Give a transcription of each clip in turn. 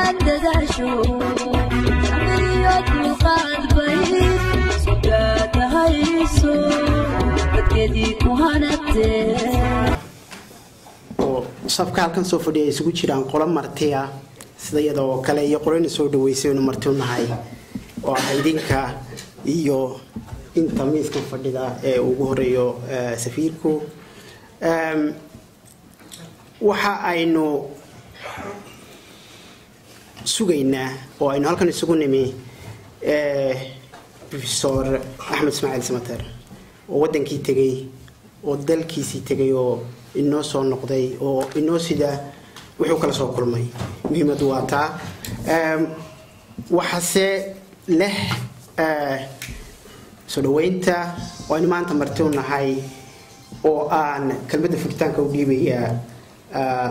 inaad dadaasho samiriyo dulqaad bay sugaadahayso dadkeedii ku hanatee oo safka halkan soo fadhiya ay isugu jiraan qolo martiya sida iyada oo kale iyo qolona soo dhaweysay aynu marti u nahay oo ah idinka iyo inta miiskan fadhida ee ugu horeeyo eh, safiirku Em, waxa aynu sugaynaa oo aynu halkan isugu nimi eh, professor axmed ismaaciil samater oo wadankii tegay oo dalkiisii tegay oo inoo soo noqday oo inoo sida wuxuu kala soo kulmay muhiimadu waa taa Em, waxaase leh eh, soo dhaweynta oo aynu maanta marti u nahay oo aan kelmadda furitaanka u dhiibaya ah,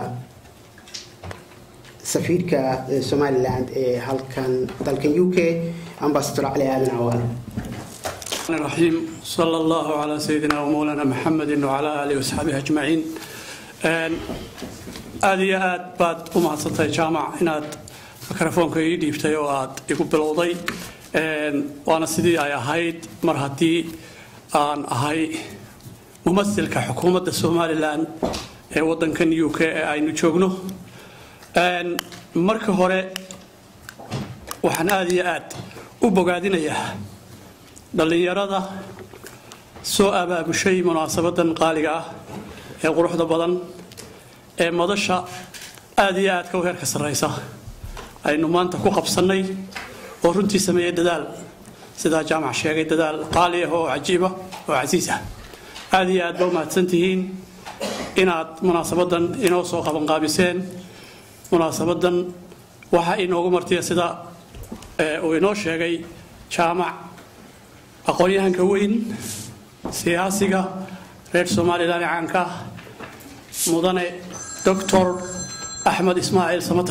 safiirka eh, somaliland ee halkan dalkan u k ambasador cali aadan cawaal الرحمن الرحيم صلى الله على سيدنا ومولانا محمد وعلى آله وصحبه أجمعين آن، aad iyo aad baad u mahadsantahay jaamac inaad mikrofoonka ii dhiibtay oo aad igu bilowday Een, waana sidii ay ahayd mar haddii aan ahay mumasilka xukuumadda somalilan ee wadankan u k ee aynu joogno Een, marka hore waxaan aad iyo aad u bogaadinayaa dhallinyarada soo abaabushay munaasabadan qaaliga ah ee quruxda badan ee madasha aad iyo aadka u heerka sarraysa aynu maanta ku qabsannay oo runtii sameeyey dadaal sidaa jaamac sheegay dadaal qaali ah oo cajiiba oo casiis ah aad iyo aad ba u mahadsan tihiin inaad munaasabadan inoo soo qabanqaabiseen munaasabadan waxaa inoogu martiya sida ee, uu inoo sheegay jaamac aqoon-yahanka weyn siyaasiga reer somalilan ee caanka ah mudane doctor axmed ismaaciil samater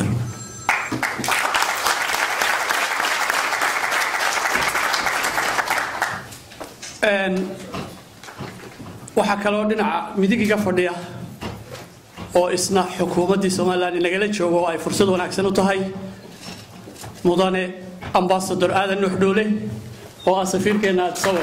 Een, waxaa kaloo dhinaca midigiga fadhiya oo isna xukuumaddii somalilan inagala joogo oo ay fursad wanaagsan u tahay mudane ambasador aadan nuuxdhoole oo ah safiirkeenna aad sawir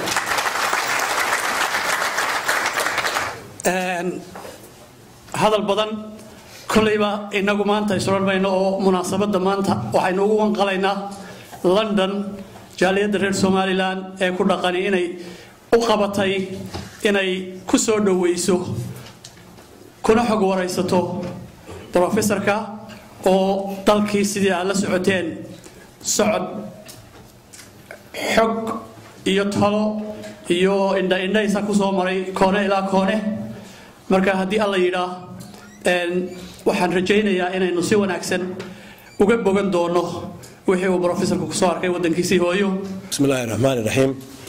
Een, hadal badan kolleyba inagu maanta isodhan mayno oo munaasabadda maanta waxaynu ugu wanqalaynaa london jaaliyadda reer somalilan ee ku dhaqani inay u qabatay inay ku soo dhoweyso kuna xog waraysato brofesorka oo dalkii sidii aad la socoteen socod xog iyo talo iyo indha indhaysa kusoo maray koone ilaa koone marka haddii alla yidhaa een, waxaan rajaynayaa inaynu si wanaagsan uga bogan doono wixii uu brofesorku kusoo arkay wadankiisii hooyo بسم الله الرحمن الرحيم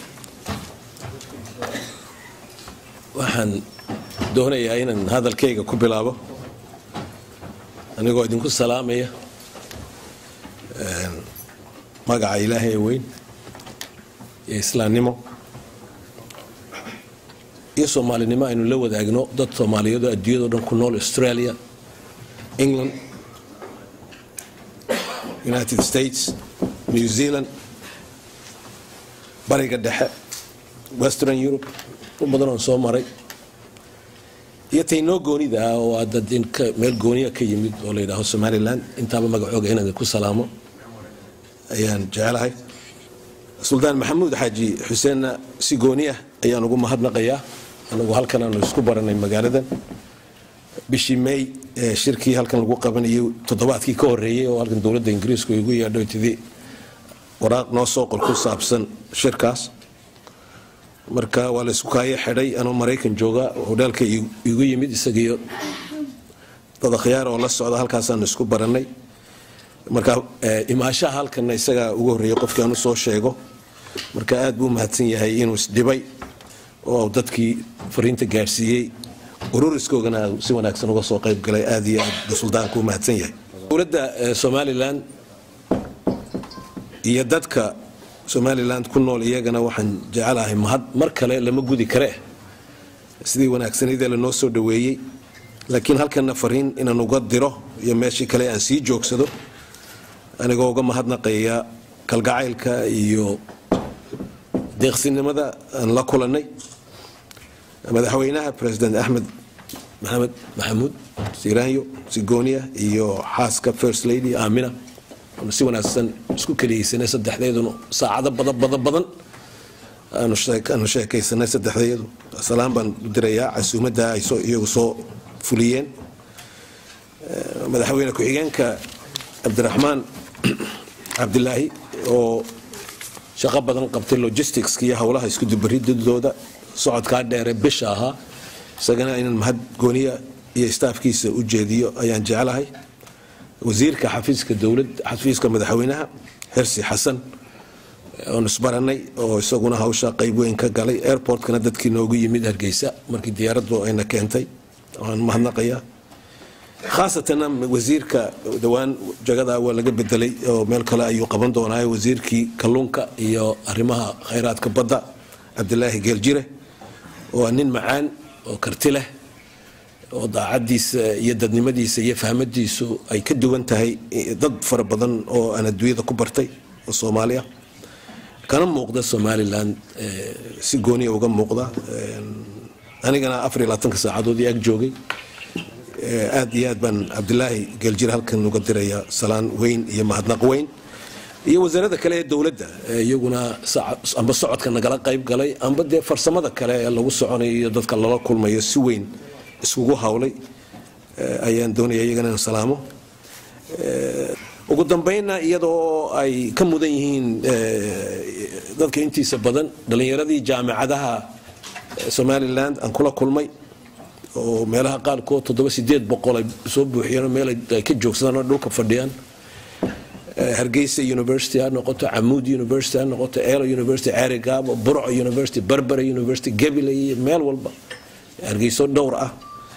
waxaan doonayaa inaan hadalkayga ku bilaabo anigoo idinku salaamaya een, magaca ilaahay ee weyn iyo islaamnimo iyo soomaalinimo aynu la wadaagno dad soomaaliyeed oo adduunyado dhan ku nool australia england united states new zealand bariga dhexe western europe u badan oon soo maray iyo taynoo goonida ah oo aad dad in ka- meel gooniya ka yimid oo la yidhaaho somaliland intaaba magacooga inaan ku salaamo ayaan jecelahay suldaan maxamuud xaaji xuseenna si gooni ah ayaan ugu mahadnaqayaa anagu halkan aanu isku baranay magaaladan bishii may ee shirkii halkan lagu qabanayay toddobaadkii ka horeeyey oo halkan dowladda ingiriisku igu yeedho tidii waraaq noo soo qor ku saabsan shirkaas marka waa la isku kaayo xidhay anoo maraykan jooga hodhaalka igu yimid isagiyo dad akhyaar oo la socda halkaasaanu isku barannay marka eh, imaashaha halkanna isagaa ugu horreeyey qofkii aan u soo sheego marka aad buu mahadsan yahay inuu isdhibay oo dadkii fariinta gaadhsiiyey ururiskoogana si wanaagsan uga soo qayb galay aad iyo aad buu suldaanku u mahadsan yahay dowladda eh, somalilan iyo dadka somaliland ku nool iyagana waxaan jecelahay mahad mar kale lama gudi kare sidii wanaagsanidee lanoo soo dhoweeyey laakiin halkana fariin inaan uga diro iyo meeshii kale aan sii joogsado anigoo uga mahadnaqaya kalgacaylka iyo deeqsinimada aan la kulannay madaxweynaha president axmed maxamed maxamuud siraanyo sigooniya iyo xaaska first lady aamina aanu si wanaagsan isku keliyeysanay saddexdeeduna saacado badan badan badan aanu sheekaysanay saddexdeedu salaan baan u dirayaa casuumadda ay iyagu soo fuliyeen madaxweyne ku-xigeenka cabdiraxmaan cabdilaahi oo shaqo badan qabtay logisticska iyo howlaha isku dubaridooda socodkaa dheere bisha ahaa isagana inaan mahad gooniya iyo staafkiisa u jeediyo ayaan jeclahay wasiirka xafiiska dowlad xafiiska madaxweynaha xirsi xasan oon isbaranay oo isaguna hawsha qayb weyn ka galay airportkana dadkii noogu yimid hargeysa markii diyaaraddu ayna keentay waan mahadnaqaya khaasatanna wasiirka dhowaan jagadaa waa laga bedelay oo meel kale ayuu qaban doonaa wasiirkii kalluunka iyo arrimaha khayraadka badda cabdilaahi geeljire waa nin macaan oo karti leh oo daacadiisa iyo dadnimadiisa iyo fahmadiisu ay ka duwan tahay dad fara badan oo aan adduunyada ku bartay oo soomaali ah kana muuqda somalilan si gooniya uga muuqda anigana afar iyo labaatanka saacadoodii ag joogay aad iyo aad baan cabdilaahi geeljir halkan uga diraya salaan weyn iyo mahadnaq weyn iyo wasaarada kale ee dowladda iyaguna amba socodka nagala qayb galay amba dee farsamada kale ee lagu soconayo iyo dadka lala kulmayo si weyn iskugu hawlay ayaan doonaya iyagana in salaamo ugu dambeynna iyadoo ay ka mudan yihiin dadka intiisa badan dhallinyaradii jaamicadaha somalilan aan kula kulmay oo meelaha qaarkood toddoba sideed boqol ay soo buuxiyeen meel ay ka joogsadaan oo dhulka fadhiyaan hargeysa university ha noqoto camuud university ha noqoto elo university ceerigaabo burco university barbara university gabiley meel walba hargeyso dhowr ah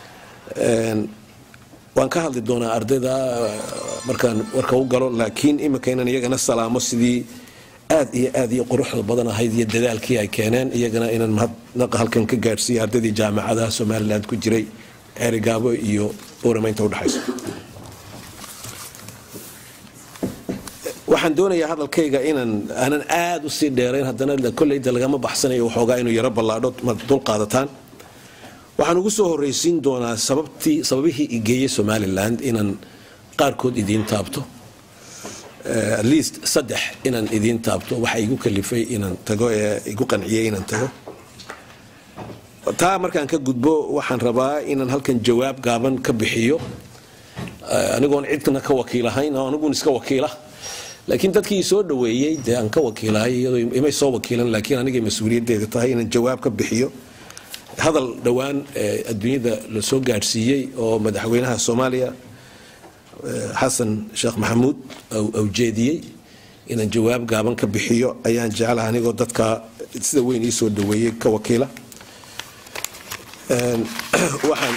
waan ka hadli doonaa ardayda markaan warka u galo laakiin imika inaan iyagana salaamo sidii aad iyo aad iyo quruxda badan ahayd iyo dadaalkii ay keeneen iyagana inaan mahadnaqa halkan ka gaadhsiiya ardaydii jaamacadaha somaliland ku jiray ceerigaabo iyo booramaynta udhexayso waxaan doonayaa hadalkayga inaan aanan aad u sii dheerayn haddana kolleyda lagama baxsanayo waxoogaa inuu yaro ballaadho ma dul qaadataan waxaan ugu soo horraysiin doonaa sababtii sababihii igeeyey somaliland inaan qaarkood idiin taabto at least saddex inaan idiin taabto waxa igu kalifay inaan tago ee igu qanciyey inaan tago taa markaan ka gudbo waxaan rabaa inaan halkan jawaab gaaban ka bixiyo anigoon cidna ka wakiilahayn oo anigun iska wakiila laakiin dadkii soo dhaweeyey dee aan ka wakiilahay iyadoo imay soo wakiilan laakiin anigay mas-uuliyaddeeda tahay inaan jawaab ka bixiyo hadal dhowaan adduunyada la soo gaadhsiiyey oo madaxweynaha soomaaliya xasan sheekh maxamuud au jeediyey inaan jawaab gaaban ka bixiyo ayaan jeclaha anigoo dadka sida weyn ii soo dhaweeyey ka wakiila waxaan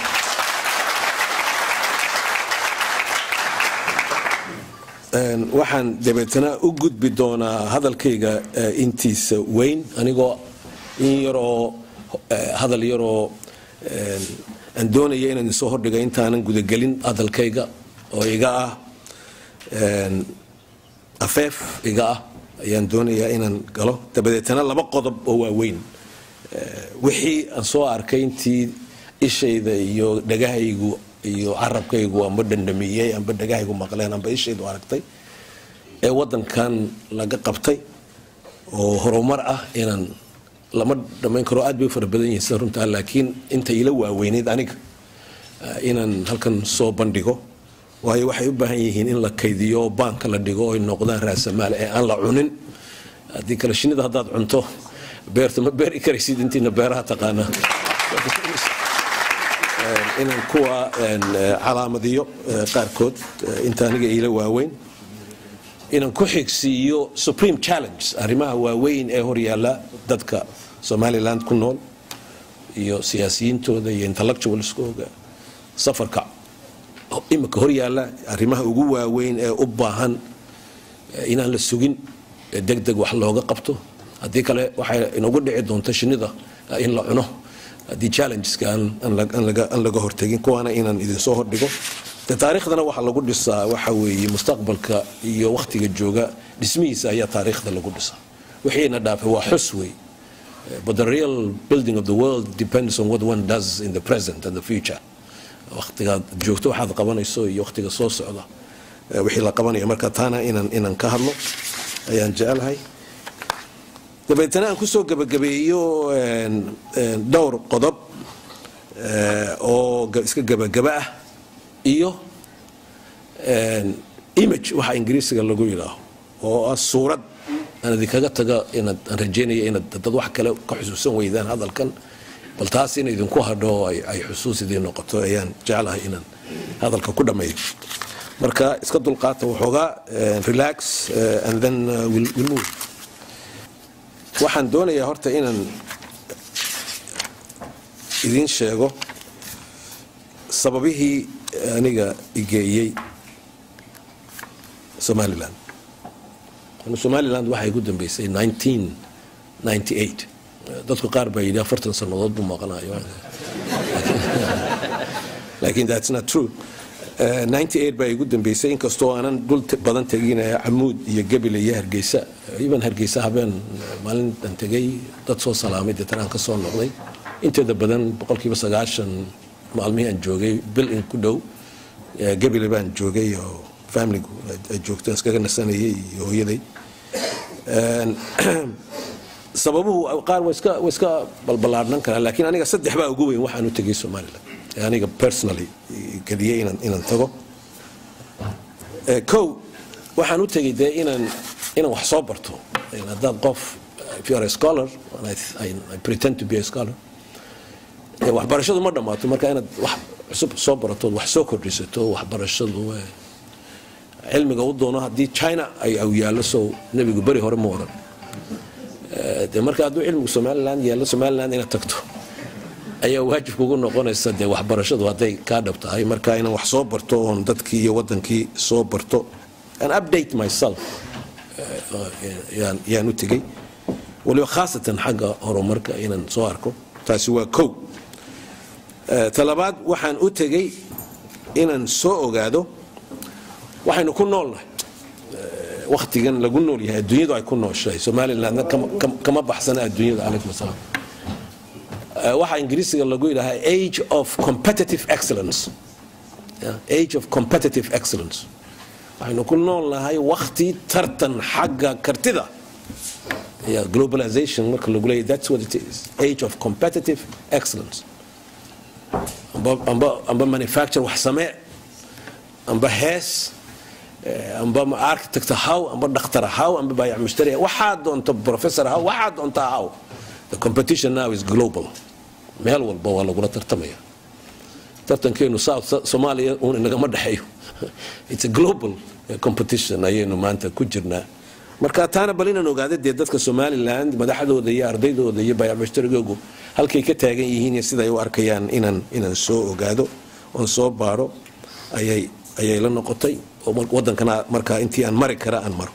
waxaan dabeetana u gudbi doonaa hadalkayga intiisa weyn anigoo in yaroo hadal yaroo aan doonaya inaan isoo hordhiga intaanan gudagelin hadalkayga oo iga ah afeef iga ah ayaan doonayaa inaan galo dabadeetana laba qodob oo waaweyn wixii aan soo arkay intii ishayda iyo dhagahaygu iyo carabkaygu amba dhandhamiyey amba dhagahaygu maqleen amba ishaydu aragtay ee wadankan laga qabtay oo horumar ah inaan lama dhammayn karo aad bay u fara badan yihiin sida runtaa laakiin inta ila waaweyneyd aniga inaan halkan soo bandhigo waayo waxay u baahan yihiin in la kaydiyo baanka la dhigo oy noqdaan raasamaal ee aan la cunin haddii kale shinida haddaad cunto beerta ma beeri karaysid intiina beeraha taqaanaa inaan kuwa calaamadiyo qaarkood inta aniga iila waaweyn inaan ku xigsiiyo supreme challenge arrimaha waaweyn ee horyaala dadka somaliland ku nool iyo siyaasiyiintooda iyo intellectualskooga safarka imika horyaala arrimaha ugu waaweyn ee u baahan inaan la sugin deg deg wax looga qabto haddii kale waxay inagu dhici doonta shinida in la cuno haddii challengeska aan laga hortegin kuwaana inaan idinsoo hordhigo de taariikhdana waxaa lagu dhisaa waxa weeye mustaqbalka iyo wakhtiga jooga dhismihiisa ayaa taariikhda lagu dhisaa wixiina dhaafay waa xus wey but the real building of the world depends on what one does in the present and the future wakhtigaad joogto waxaad qabanayso iyo wakhtiga soo socda eh, wixii la qabanaya marka taana inaan inaan ka hadlo ayaan jecelahay dabeetana aan kusoo gebagabeeyo een, een, dhowr qodob eh, oo ga- iska gebagaba ah iyo een, image waxa ingiriisiga lagu yidhaaho oo ah suurad aan idinkaga taga inaad aan rajeynaya inaad dad wax kale ka xusuusan weydaan hadalkan bal taas in idinku hadho oo ay ay xusuus idiin noqoto ayaan jeclahay inaan hadalka ku dhammeeyo marka iska dulqaata waxoogaa eh, relax eh, and then uh, we'll, we'll move waxaan doonayaa horta inaan idiin sheego sababihii aniga igeeyey somalilan anu somaliland waxay ku dambeysay 1998 dadku qaar baa yidhi afartan sannadood buu maqanayo laakiin that's not true Eh, 98 baa igu dambeysay inkastoo aanan dhul te- badan tegin eh, camuud iyo gebile iyo hargeysa even hargeysa habeen eh, maalintan tegay dad soo salaamay deetan aan ka soo noqday inteeda badan boqolkiiba sagaashan maalmihii aan joogay bil in ku dhow eh, gebile baan joogay oo familigu ay- ay joogteen iskaga nasanayay iyo hooyaday Een, sababuhu qaar waa iska waa iska balballaadhan karaan laakiin aniga saddex baa ugu weyn waxaan u tegay somaliland ee aniga personally geliyey inaan inaan tago Eh, kow waxaan u tegay dee inaan inaan wax soo barto Een, haddaad qof if you are a scholar and I, I, I pretend to be a scholar eh, waxbarashadu ma dhammaato marka inaad wax cusub soo barato wax soo kordhisato waxbarashadu eh, cilmiga u doono haddii china ay aw yaallo sow nebigu beri hore ma oran Eh, dee marka hadduu cilmigu somaliland yaallo somaliland inaad tagto ayaa waajib kugu noqonaysa dee waxbarashadu hadday kaa dhab tahay marka inaan wax soo barto oon dadkii iyo wadankii soo barto and update myself eh, yaan yaan u tegey waliba khaasatan xagga horumarka inaan soo arko taasi waa kow Eh, talabaad waxaan u tegey inaan soo ogaado waxaynu ku noolnahay waktigan lagu nool yahay adduunyadu ay ku nooshahay somalilandna kama- kama- kama baxsana adduunyada calaykum asalaam Eh, waxaa ingiriisiga lagu yidhahaa age of competitive excellence Yeah, age of competitive excellence waxaynu ku nool nahay wakti tartan xagga kartida yeah, globalization marka lagu leeyahy that's what it is age of competitive excellence amba, amba, amba manufacture wax samee amba hees eh, amba ma- architect haw amba dhakhtar haw amba baayac mushtari waxaa doonto professor haw waxaa doonta haw the competition now is global meel walba waa lagula tartamaya tartankeenu south soomaaliya uun inagama dhexeeyo it's a global eh, competition ayaynu maanta ku jirnaa marka taana bal inaan ogaada dee dadka somaliland madaxdooda iyo ardaydooda iyo baayac mushtarigoogu halkay ka taagan yihiin iyo siday u arkayaan inaan inaan soo ogaado oon soo baaro ayay ayay la noqotay oo mar- wadankana markaa intii aan mari kara aan maro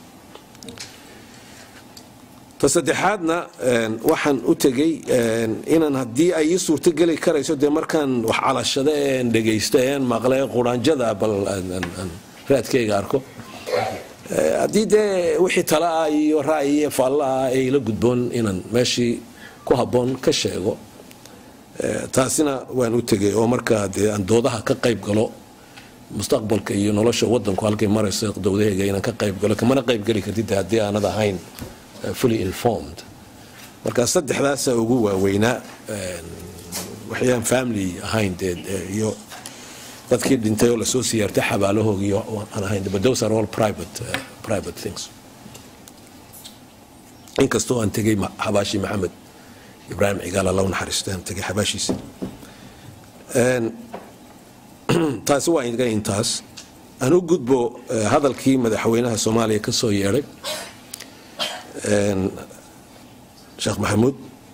ta saddexaadna een, waxaan u tegey een, inaan haddii ay ii suurtogeli karayso dee markaan wax calashada een dhegaysto een maqle quraanjada bal aan- aan- aan raadkayga arko Eh, haddii dee wixii tala ah iyo ra'yi iyo faalla ah ee ila gudboon inaan meeshii ku habboon ka sheego Eh, taasina waan u tegey oo markaa dee aan doodaha ka qayb galo mustaqbalka iyo nolosha wadanku halkay marayso dowdahayga inaan ka qayb galo kamana qayb geli kartid haddii aanad ahayn eh, fully informed marka saddexdaasa ugu waaweynaa een, waxyaan family ahayn dee eh, iyo dadkii dhintay oo lasoo siyaartay xabaalahooga iyo aan ahayn but those are all private, uh, private things inkastoo aan tegey ma- xabaashii maxamed ibraahim cigaal alla u naxariistay aan tegey xabaashiisa Een, taasi waa iga intaas aan u gudbo eh, hadalkii madaxweynaha soomaaliya ka soo yeedhay Een, sheekh maxamuud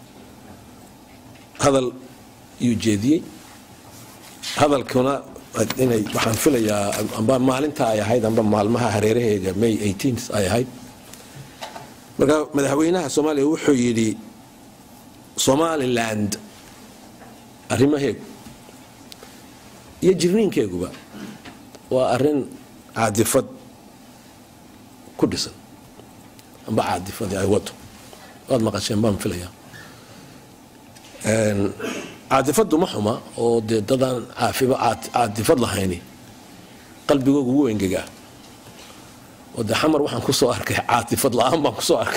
hadal yuu jeediyey hadalkuna inay waxaan filayaa amba maalinta ay ahayd amba maalmaha hareeraheyga may 18 ay ahayd marka madaxweynaha soomaaliya wuxuu yidhi somaliland arrimaheegu iyo jirniinkeeguba waa arrin caadifad ku dhisan amba caadifadii ay wado waad maqasheen baan filaya caadifadu ma xuma oo dee dadaan caafiba caadifad lahayni qalbigooga ugu engegaa oo dee xamar waxaan kusoo arkay caatifad la-aan baan kusoo arkay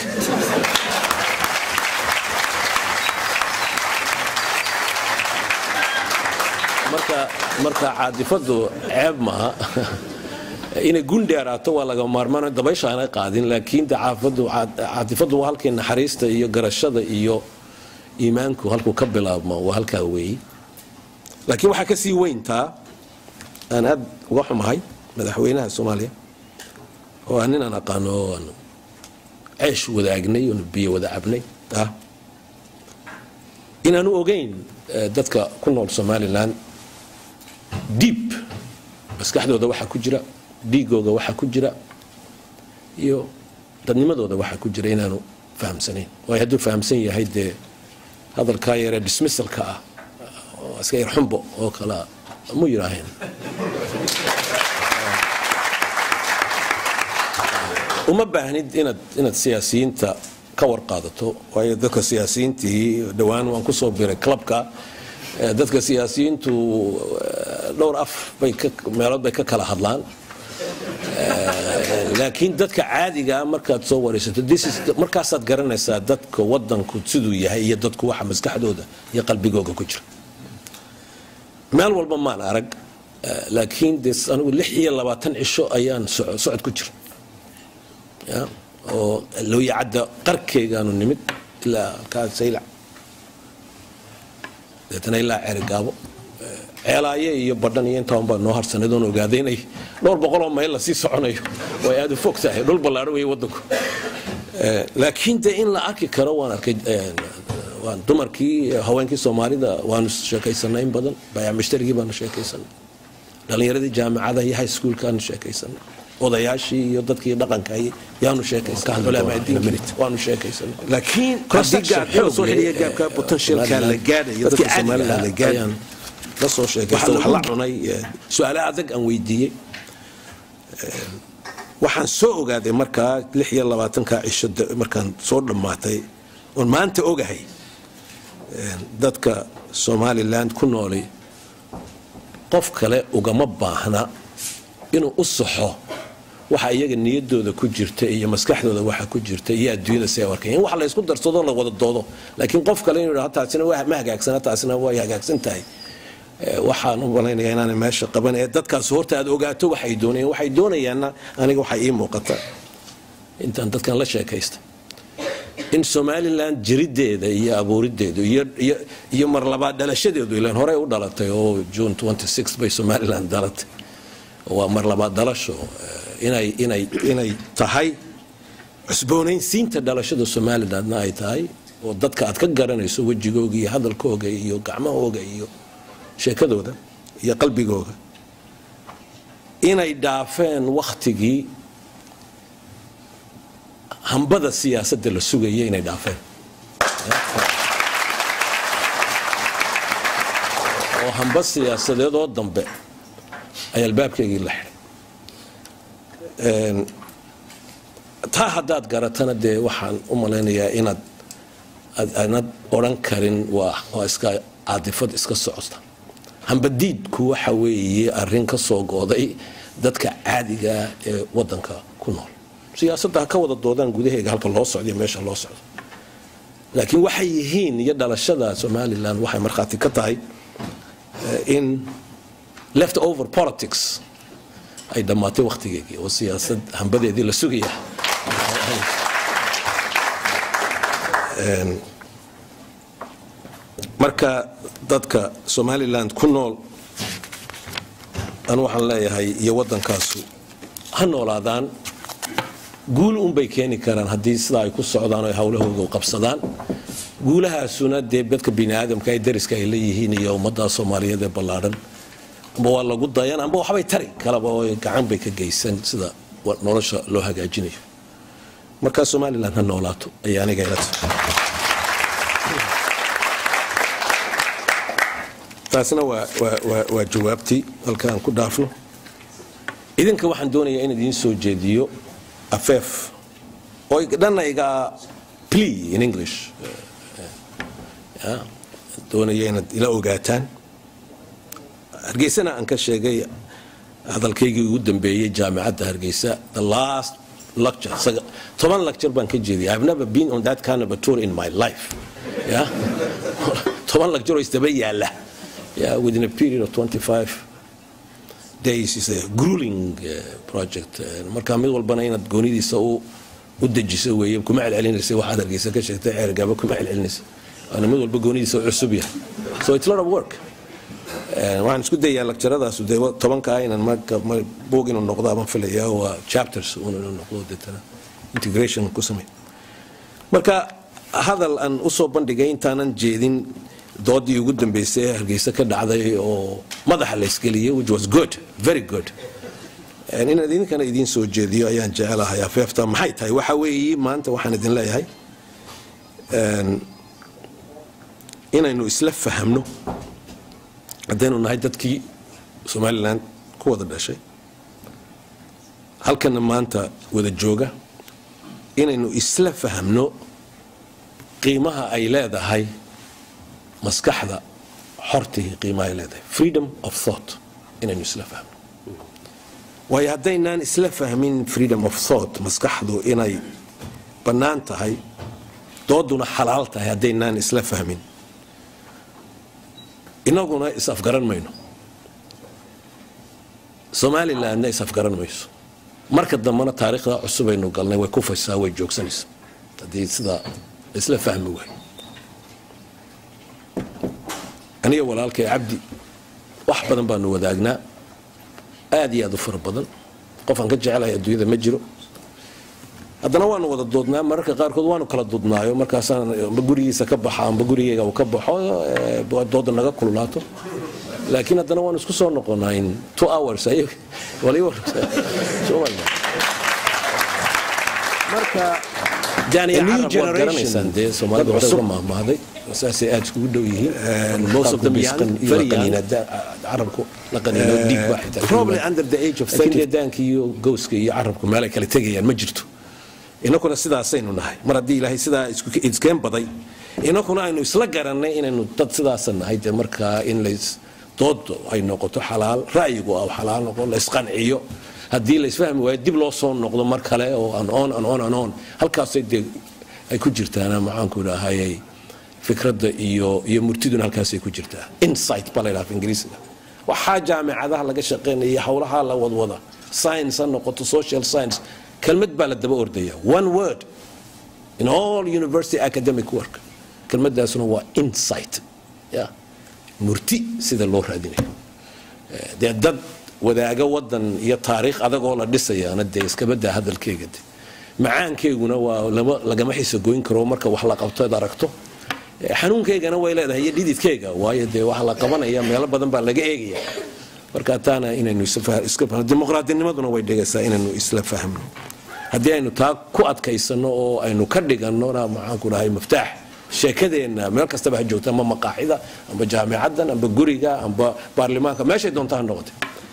marka marka caadifadu ceeb maaha inay gundheeraato waa laga maarmaan dabaysha aanay qaadin laakiin de caadifadu waa halkii naxariista iyo garashada iyo iimaanku halkuu ka bilaabmo waa halkaa weeye laakiin waxaa kasii weyntaa aan aad uga xumahay madaxweynaha soomaaliya oo aan nin aan aqaano oo aan ceesh wadaagnay oon biyo wada cabnay ah inaanu ogeyn dadka ku nool somalilan diib maskaxdooda waxaa ku jira dhiigooga waxaa ku jira iyo dadnimadooda waxaa ku jira inaanu fahamsanayn waayo hadduu fahamsan yahay dee hadalkaa yaree dismissalka ah oo iska yar xumbo oo kalea mu yidhaaheen uma baahnid inaad inaad siyaasiyiinta ka warqaadato waayo dadka siyaasiyiintii dhowaan waan kusoo biray clubka dadka siyaasiyiintu dhowr af bay meelood bay ka kala hadlaan laakiin dadka caadigaa markaad soo waraysato markaasaad garanaysaa dadka wadanku siduu yahay iyo dadku waxa maskaxdooda iyo qalbigooga ku jira meel walba maan arag laakiin de anigu lix iyo labaatan cisho ayaan socod ku jira oo looyacadda qarkeygaanu nimid ilaa kaa saylac deetana ilaa ceerigaabo ceelaaye iyo badhan iyo intaan baa noo harsanayd oon ogaaday inay dhowr boqoloo mayl la sii soconayo oo ay aad u fog tahay dhul ballaadho weeye waddanku laakiin dee in la arki karo waan arkay waan dumarkii haweenkii soomaalida waanu sheekaysanay in badan bayac mushtarigii baanu sheekaysanay dhallinyaradii jaamacada iyo high schoolkaanu sheekaysanay odayaashii iyo dadkii dhaqanka yaanu sheekaysanwaanu sheekaysanay laakiin ayaan la soo sheekaysta wax la cunay su-aale adag aan weydiiyey waxaan soo ogaaday markaa lix iyo labaatanka cisho markaan soo dhammaatay oon maanta ogahay dadka somaliland ku nooli qof kale ugama baahna inuu u saxo waxa iyaga niyadooda ku jirta iyo maskaxdooda waxa ku jirta iyo adduunyada si ay arkay in wax la isku darsado la wada doodo laakiin qof kale inuu yidhahdo taasina ma hagaagsana taasina way hagaagsan tahay waxaan u malaynayaa inaanay meesha qaban ee dadkaas horta aad ogaato waxay doonayaan waxay doonayaanna aniga waxay ii muuqata intaan dadkan la sheekaysta in somaliland jirideeda iyo abuurideedu iyo mar labaad dhalashadeedu ilan horey u dhalatay oo june bay somaliland dhalatay waa mar labaad dhalasho inay inay inay tahay cusboonaysiinta dhalashada somalilandna ay tahay oo dadka aad ka garanayso wejigooga iyo hadalkooga iyo gacmahooga iyo sheekadooda iyo qalbigooga inay dhaafeen wakhtigii hambada siyaasadda la sugaya inay dhaafeen oo hamba siyaasadeedoo dambe ay albaabkeygii la xidhay taa haddaad garatana dee waxaan u malaynayaa inaad aanad odhan karin waa iska caadifad iska socota hambadiidku waxa weeye arrin ka soo gooday dadka caadigaa ee wadanka ku nool siyaasadda ha ka wada doodaan gudaheega halka loo socdo iyo meesha loo socdo laakiin waxay yihiin iyo dhalashada somalilan waxay markhaati ka tahay in left over politics ay dhammaatay wakhtigeegii oo siyaasad hambadeedii la sugaya marka dadka somaliland ku nool anu waxaan leeyahay iyo waddankaasu ha noolaadaan guul unbay keeni karaan haddii sidaa ay ku socdaan o ay howlahooga u qabsadaan guulahaasuna dee dadka bini aadamka ee dariska ay leeyihiin iyo ummadda soomaaliyeed ee ballaadhan amba waa lagu dayan amba waxbay tari kalaba oo gacan bay ka geysan sida nolosha loo hagaajinayo markaa somalilan ha noolaato ayaa aniga ila tahay taasina waa waa waa waa jawaabtii halka aan ku dhaafno idinka waxaan doonayaa in idiin soo jeediyo afeef oo dhanna iga plea in english ya, doonaya inaad ila ogaataan hargeysana aan ka sheegay hadalkaygii ugu dambeeyey jaamicadda hargeysa the last lecture saga- toban lecture baan ka jeediyay i've never been on that kind of a tour in my life ya toban lecture oo isdaba yaala ya within a period of 25 days is a grueling uh, project Uh, marka mid walbana inaad goonidiisa u u dejiso weeye kuma celcelinaysa waxaad hargeysa ka sheegtay ceergaaba kuma celcelinaysa waana mid walba goonidiisa u cusub yahay so it's a lot of work Eh, waxaan isku dayaa lakjaradaas dee tobanka ah inaan marka ma- buug inuu noqdo ama filayaa waa chapters uun inuu noqdo deetana integration ku samay marka hadal aan usoo bandhigay intaanan jeedin doodii ugu dambeysay ee hargeysa ka dhacday oo madaxa la isgeliyay which was good very good Eh, inaan idinkana idiin soo jeediyo ayaan jecelahay afeefta maxay tahay waxa weeye maanta waxaan idin leeyahay en, inaynu isla fahamno haddaynu nahay dadkii somalilan ku wada dhashay halkana maanta wada jooga inaynu isla fahamno qiimaha ay leedahay maskaxda xortii qiimaha ay leedahay freedom of thought inaynu isla fahmno waayo haddaynaan isla fahmin freedom of thought maskaxdu inay bannaan tahay dooduna xalaal tahay haddaynaan isla fahmin inaguna is-afgaran mayno somalilandna is-afgaran mayso marka dambena taariikhda cusub aynu galnay way kufaysaa way joogsanaysaa haddii sidaa isla fahmi waay aniga walaalkay cabdi wax badan baanu wadaagnaa aad iyo aad u fara badan qofaan ka jecelahay adduunyada ma jiro haddana waanu wada doodnaa mararka qaarkood waanu kala dudnaayo markaasaan amba gurigiisa ka baxa amba gurigeyga uu ka baxo eh, dooda naga kululaato laakiin haddana waanu isku soo noqonaa in two hours ay- waliba Soomaaliya. marka Daniel, A new Arab waad generation garanaysaan dee Soomaalida dad waxay cusub uga mahmahday saasay aad iskugu dhow yihiin most of them young very young carabku la qaniino dhiig baa xitaa probably under the age of laakiin 30 dee daanka iyo gowska iyo carabku meel ay kala tegayaan ma jirto inakuna sidaasaynu nahay mar haddii ilaahay sidaa isku- iskeen baday inakuna aynu isla garannay inaynu dad sidaasa nahay dee markaa in lays doodo ay noqoto xalaal ra'yigu ah xalaal noqo la isqanciyo haddii la isfahmi waayo dib loo soo noqdo mar kale oo an on an on an on halkaasay dee ay ku jirtaana maxaanku idhaahayay fikradda iyo iyo murtiduna halkaasay ku jirtaa insight baa la yidhaha af ingiriisiga waxaa jaamicadaha laga shaqaynaya iyo howlaha la wadwada science ha noqoto social science kelmad baa la daba ordaya one word in all university academic work kelmadaasuna waa insight ya murti sida loo raadinayo Eh, dee dad wadaaga wadan iyo taariikh adagoo la dhisayaana dee iskabadaa hadalkeega de macaankeyguna waa lama- lagama xisagoyn karo marka wax la qabto ad aragto Eh, xanuunkeygana way leedahay iyo dhididkeyga waayo dee waxa la qabanaya meelo badan baa laga eegaya marka taana inaynu isla- iska fahno dimuqraadinimaduna way dhigaysaa inaynu isla fahmno haddii aynu taa ku adkaysano oo aynu ka dhigannona maxaanku dhahay maftaax sheekadeenna meel kastaba ha joogta ama maqaaxida amba jaamicaddan amba guriga amba baarlamaanka meeshay doonta ha noqote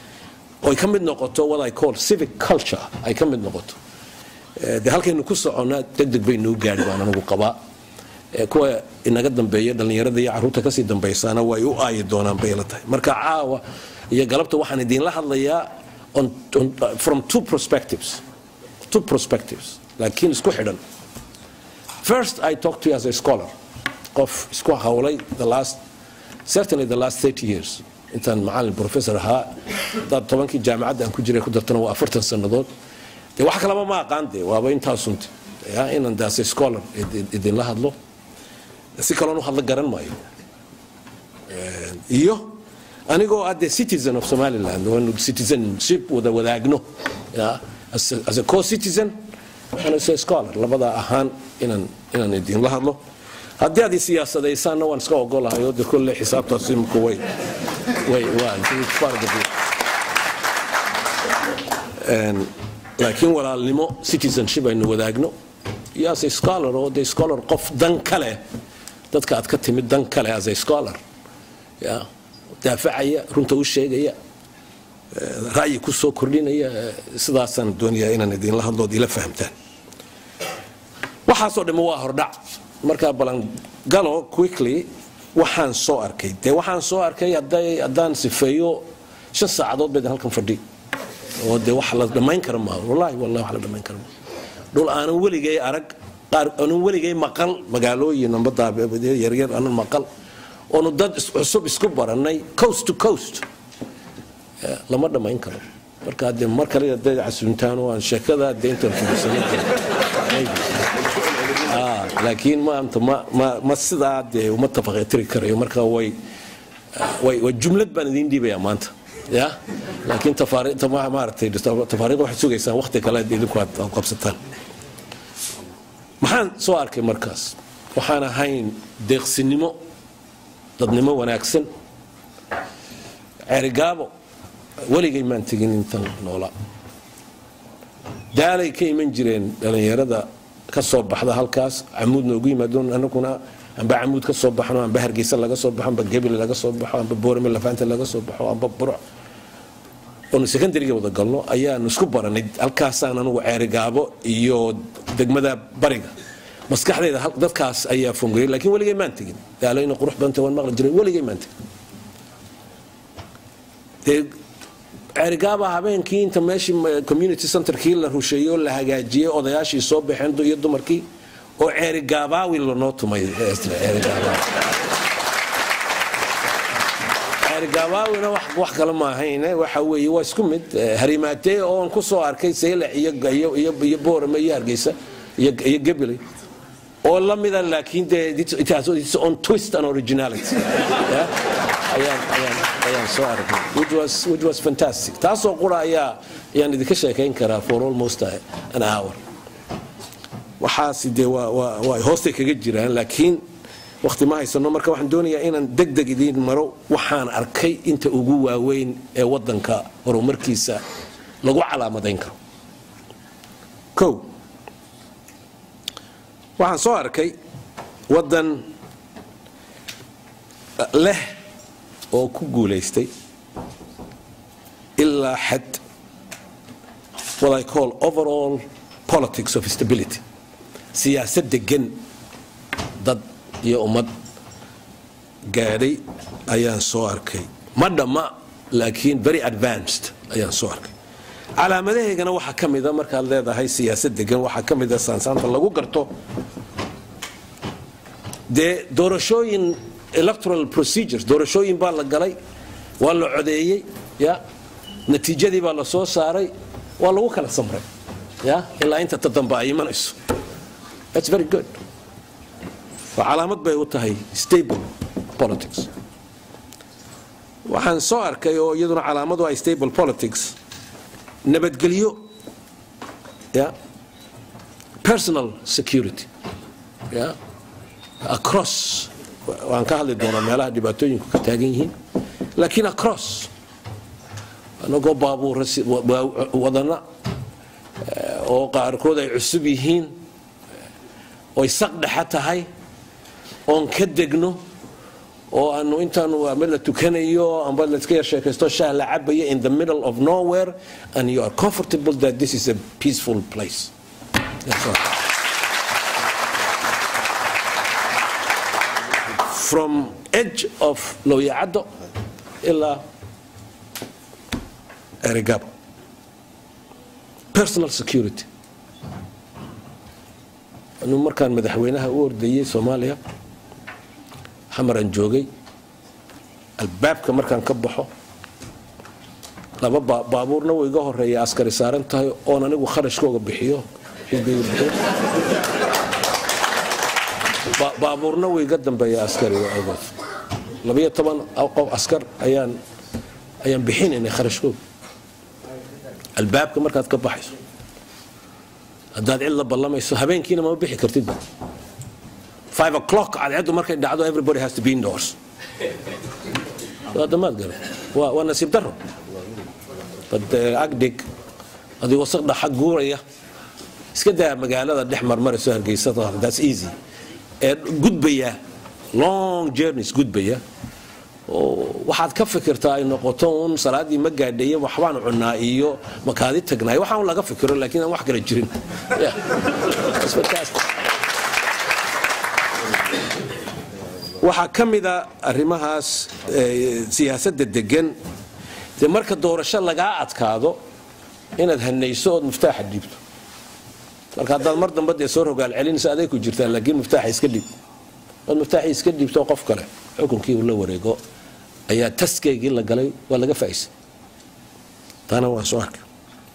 oy ka mid noqoto what I call civic culture ay ka mid noqoto Eh, dee halkaynu ku soconnaa deg deg bay noo gaari baan anigu qabaa Eh, kuwa inaga dambeeya dhallinyarada iyo carruurta kasii dambaysaana way u aayi doonaan bay la tahay marka caawa iyo galabta waxaan idiinla hadlayaa on, on, from two perspectives two perspectives laakiin isku xidhan first i talk to you as a scholar qof isku hawlay the last certainly the last 30 years intaan macalin professor ahaa dad tobankii jaamacadda aan ku jiray ku dartana waa afartan sannadood dee wax kalaba ma aqaan dee waaba intaasunti ya inaan daase scholar idin- idinla hadlo si kaloon u hadla garan maayo iyo anigoo ah dee citizen of somaliland waanu citizenship wada wadaagno ya as a- as a co citizen and as a scholar labada ahaan inaan inaan idinla hadlo haddii aad i siyaasadaysaanna waan iska ogolahay oo de kolle xisaabtaas imika way way waa it's part of the deal. Een, laakiin walaalnimo citizenship aynu wadaagno iyo as a scholar oo de scholar qof dan kale dadka aad ka timid dan kale as a scholar ya daafacaya runta u sheegaya ra'yi ku soo kordhinaya sidaasaan doonayaa inaan idinla hadlood ila fahamtaan waxaasoo dhamma waa hordhac markaa balan galo quickly waxaan soo arkay dee waxaan soo arkay haddaan sifeeyo shan saacadood bayd halkan fadhi oo dee wax la dhammayn kara maaha wallaahi wallahi wax la dhammayn kara maaha dhul aanan weligay arag qaar aanan weligay maqal magaalooyin amba daabeed yaryar aanan maqal oonu dad cusub isku barannay coast to coast lama dhammayn karo marka dee mar kale hadday casuuntaan oo aan sheekada dee intaan fudisano laakiin maanta ma ma ma sidaa dee uma tafaqetiri karayo marka way way way jumlad baan idiin dhiibayaa maanta ya laakiin tafaariiqda maaragtay tafaariiqda waxaad sugaysaan waqti kale idinku aad qabsataan maxaan soo arkay markaas waxaan ahayn deeqsinimo dadnimo wanaagsan ceerigaabo weligay maan tegin intan noolaa daalay ka iman jireen dhallinyarada ka soo baxda halkaas camuud noogu yimaadoon anaguna amba camuud ka soo baxno amba hargeysa laga soo baxo amba gebel laga soo baxo amba boorame lafaanta laga soo baxo amba buruc oonu secondariga wada galno ayaanu isku baranay halkaasaan anugu ceerigaabo iyo degmada bariga maskaxdayda dadkaas ayaa fongeyay laakiin weligay maan tegin daalayna qurux badanta waan maqli jiray weligay maan tegin dee ceerigaaba habeenkii inta meeshii community centerkii la rusheeyo la hagaajiyey odayaashii soo baxeen iyo dumarkii oo ceerigaabaawi lanoo tumay ceerigabaawina wax kale ma ahayn waxa weeye waa isku mid harimaatee oon ku soo arkay saylac iyo boorame iyo hargeysa iyo gebeley oo la mida laakiin dee it has its own twist and originality ayaan soo arkay which was which was fantastic taasoo qura ayaa ayaan idinka sheekayn karaa for almost an hour waxaasi dee waa waa waa hoostay kaga jiraan laakiin waqti ma haysano marka waxaan doonayaa inaan deg deg idiin maro waxaan arkay inta ugu waaweyn ee wadanka horumarkiisa lagu calaamadayn karo kow waxaan soo arkay wadan leh oo ku guulaystay ilaa xad what I call overall politics of stability siyaasad degan dad iyo ummad gaadhay ayaan soo arkay ma dhamma laakiin very advanced ayaan soo arkay calaamadahaygana waxaa ka mida markaad leedahay siyaasad degan waxaa ka mida saansaanta lagu garto dee doorashooyin electoral procedures doorashooyin baa la galay waa la codeeyey ya natiijadii baa la soo saaray waa lagu kala samray ya ilaa inta ta dambe ay imanayso that's very good waa calaamad bay u tahay stable politics waxaan soo arkay oo iyaduna calaamadu ay stable politics nabadgelyo ya personal security ya across waan ka hadli doonaa meelaha dhibaatooyinku ka taagan yihiin laakiin across anagoo baabuura wadana oo qaarkood ay cusub yihiin oy saq dhexa tahay oon ka degno oo aanu intaanu ama la tukanayo amba layska yar sheekaysto shaah la cabaya in the middle of nowhere and you are comfortable that this is a peaceful place That's all. from edge of looyacaddo ilaa erigabo personal security anuu markaan madaxweynaha u ordayey soomaaliya xamaraan joogay albaabka markaan ka baxo laba baabuurna way iga horeeya askari saaran tahay oon anigu kharashkooga bixiyo xisbiga bixiyo baabuurna way iga dambeeya askariga awgood labiyo toban qof askar ayaan ayaan bixinaynay kharashkooga albaabka markaad ka baxayso haddaad cid la ballamayso habeenkiina ma bixi kartid five o'clock cadceeddu markay dhacdo everybody has to be indoors waa damaad gale waa waa nasiib daro dad agdhig adigoo saq dhaxa guuraya iska daa magaalada dhex marmarayso hargeysada that's easy ee gudbaya long journeys gudbaya oo waxaad ka fikirtaa ay noqoto uun salaadii ma gaadheeye waxbaan cunaa iyo makaadi tagnaayo waxaan un laga fikiro laakiin aan wax kala jirin Yeah. That's fantastic. waxaa ka mida arrimahaas eh, siyaasadda degan dee marka doorasho lagaa adkaado inaad hanayso ood muftaaxa dhiibto marka haddaad mar dambe dee soo rogaal celinaysa aday ku jirtaa laakiin muftaaxa iska dhiib ood muftaaxii iska dhiibto qof kale xukunkii uu la wareego ayaa taskeygii la galay waa laga faa'iisay taana waan soo arkay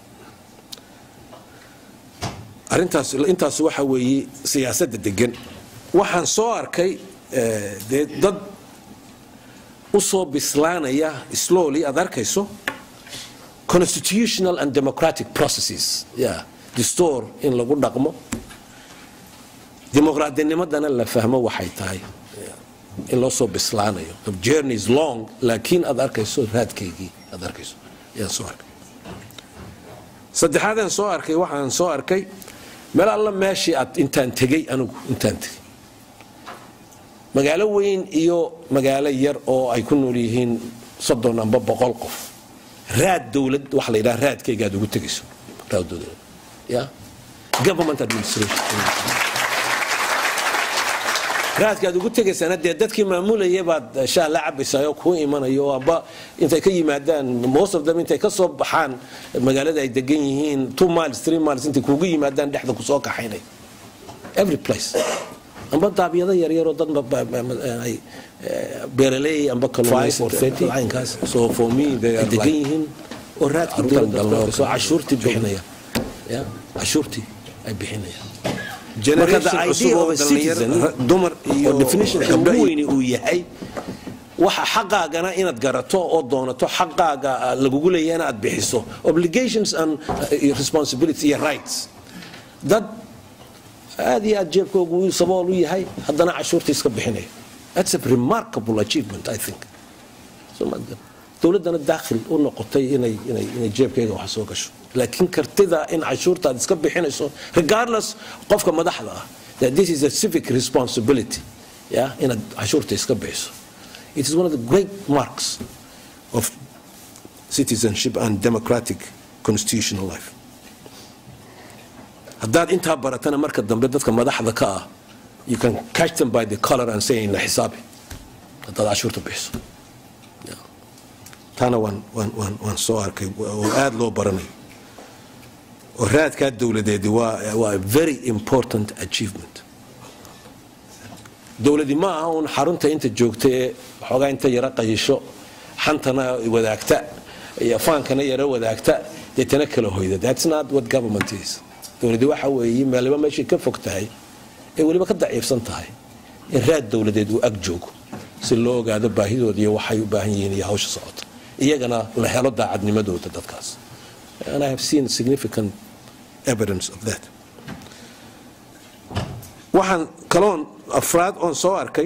arrintaas intaas waxa weeye siyaasadda degan waxaan soo arkay eh, dee dad u soo bislaanaya slowly aad arkayso constitutional and democratic processes yeah. distoor in lagu dhaqmo dimuqraadinimadana la fahmo waxay tahay Yeah. in loo soo bislaanayo the journey is long laakiin aad arkayso raadkaygii aad arkayso ayaan soo arkay saddexaadaan soo arkay waxaan soo arkay meel alla meeshii aad intaan tegey anigu intaan tegey magaalo weyn iyo magaalo yar oo ay ku nool yihiin soddon amba boqol qof raad dowlad waxa la yidhaha raadkayga aad ugu tegayso raad dowlad ya government administration raadka aad ugu tegaysana dee dadkii maamulayay baad shaah la cabaysaa oo kuu imanayo oo amba intay ka yimaadaan most of them intay ka soo baxaan magaalada ay degan yihiin two miles three miles intay kuugu yimaadaan dhexda kusoo kaxaynay every place amba daabiyada yaryaroo dad ba- ba- ba- ay eh, beeraley amba kalluumaysainkaas so for me they are degan yihiin oo raadkii dowladda soo cashuurtii bixinaya ya cashuurtii ay bixinayaan marka the idea of a citizen dumar iyo oo definition gabdho ugu iyo- weyni uu yahay waxa xaqaagana inaad garato oo doonato xaqaaga ah, lagugu leeyahay inaad bixiso obligations and uh, responsibilities iyo rights dad aad iyo aad jeebkoogu uu sabool u yahay haddana cashuurtii iska bixinaya that's a remarkable achievement i think So, ma- dowladdana daakhil u noqotay inay inay inay jeebkayga wax soo gasho laakiin kartida in cashuurta aad iska bixinayso regardless qofka madaxda ah that this is a civic responsibility ya inaad cashuurta iska bixiso it is one of the great marks of citizenship and democratic constitutional life haddaad intaa baratana marka dambe dadka madaxda ka ah you can catch them by the color and say na xisaabi haddaad cashuurta bixiso Yeah. taana waan waan waan waan soo arkay oo aad loo baranayo oo raadkaa dowladeedi waa waa a very important achievement dowladi ma aha uun xarunta inta joogta ee waxoogaa inta yaro qayisho xantana wadaagta iyo faankana yaro wadaagta deetana kala hoyda that's not what government is dowladi waxa weeye meeliba meeshay ka fog tahay ee weliba ka daciifsan tahay in raad dowladeed uu ag joogo si loo ogaado baahidooda iyo waxay u baahan yihiin iyo hawsha socota iyagana la helo daacadnimadooda dadkaas and i have seen significant evidence of that waxaan kaloon afraad oon soo arkay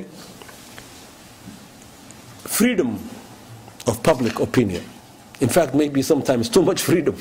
freedom of public opinion. In fact, maybe sometimes too much freedom.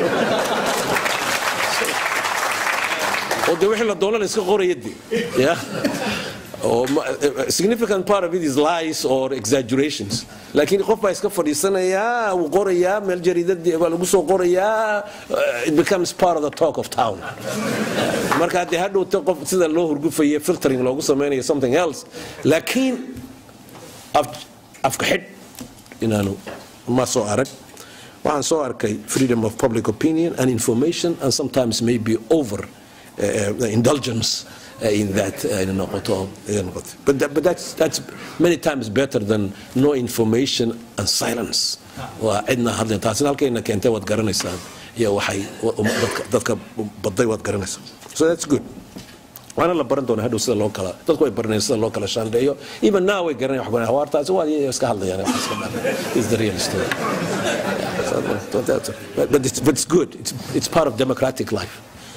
oo de wixii la doono la iska qoraya de yeah? oo ma- a significant part of it is lies or exaggerations laakiin qof baa iska fadhiisanayaa wuu qorayaa meel jariidadii baa lagu soo qorayaa uh, it becomes part of the talk of town marka haddee hadhowta qof sida loo hurgufaye filtering loogu samaynayo something else laakiin af- afka xidh inaanu ma soo arag waxaan soo arkay freedom of public opinion and information and sometimes maybe over uh, uh, indulgence uh, in that uh, in noqoto ayay noqotay but, that, but that's, that's many times better than no information and silence waa cidna hadlin taasina halkayna keentay waad garanaysaan iyo waxay wa- um- dadka, dadka baday waad garanaysaa so that's good waana la baran doonaa hadhow sida loo kala dadku way baranayaan sida loo kala shaandheeyo even now way garanayaan wax baranayaan hawaartaasi waa iyaga iska hadlayaan wax iska dhan is the real story Yeah, so don't doubt it. but, but, it's, but it's good it's, it's part of democratic life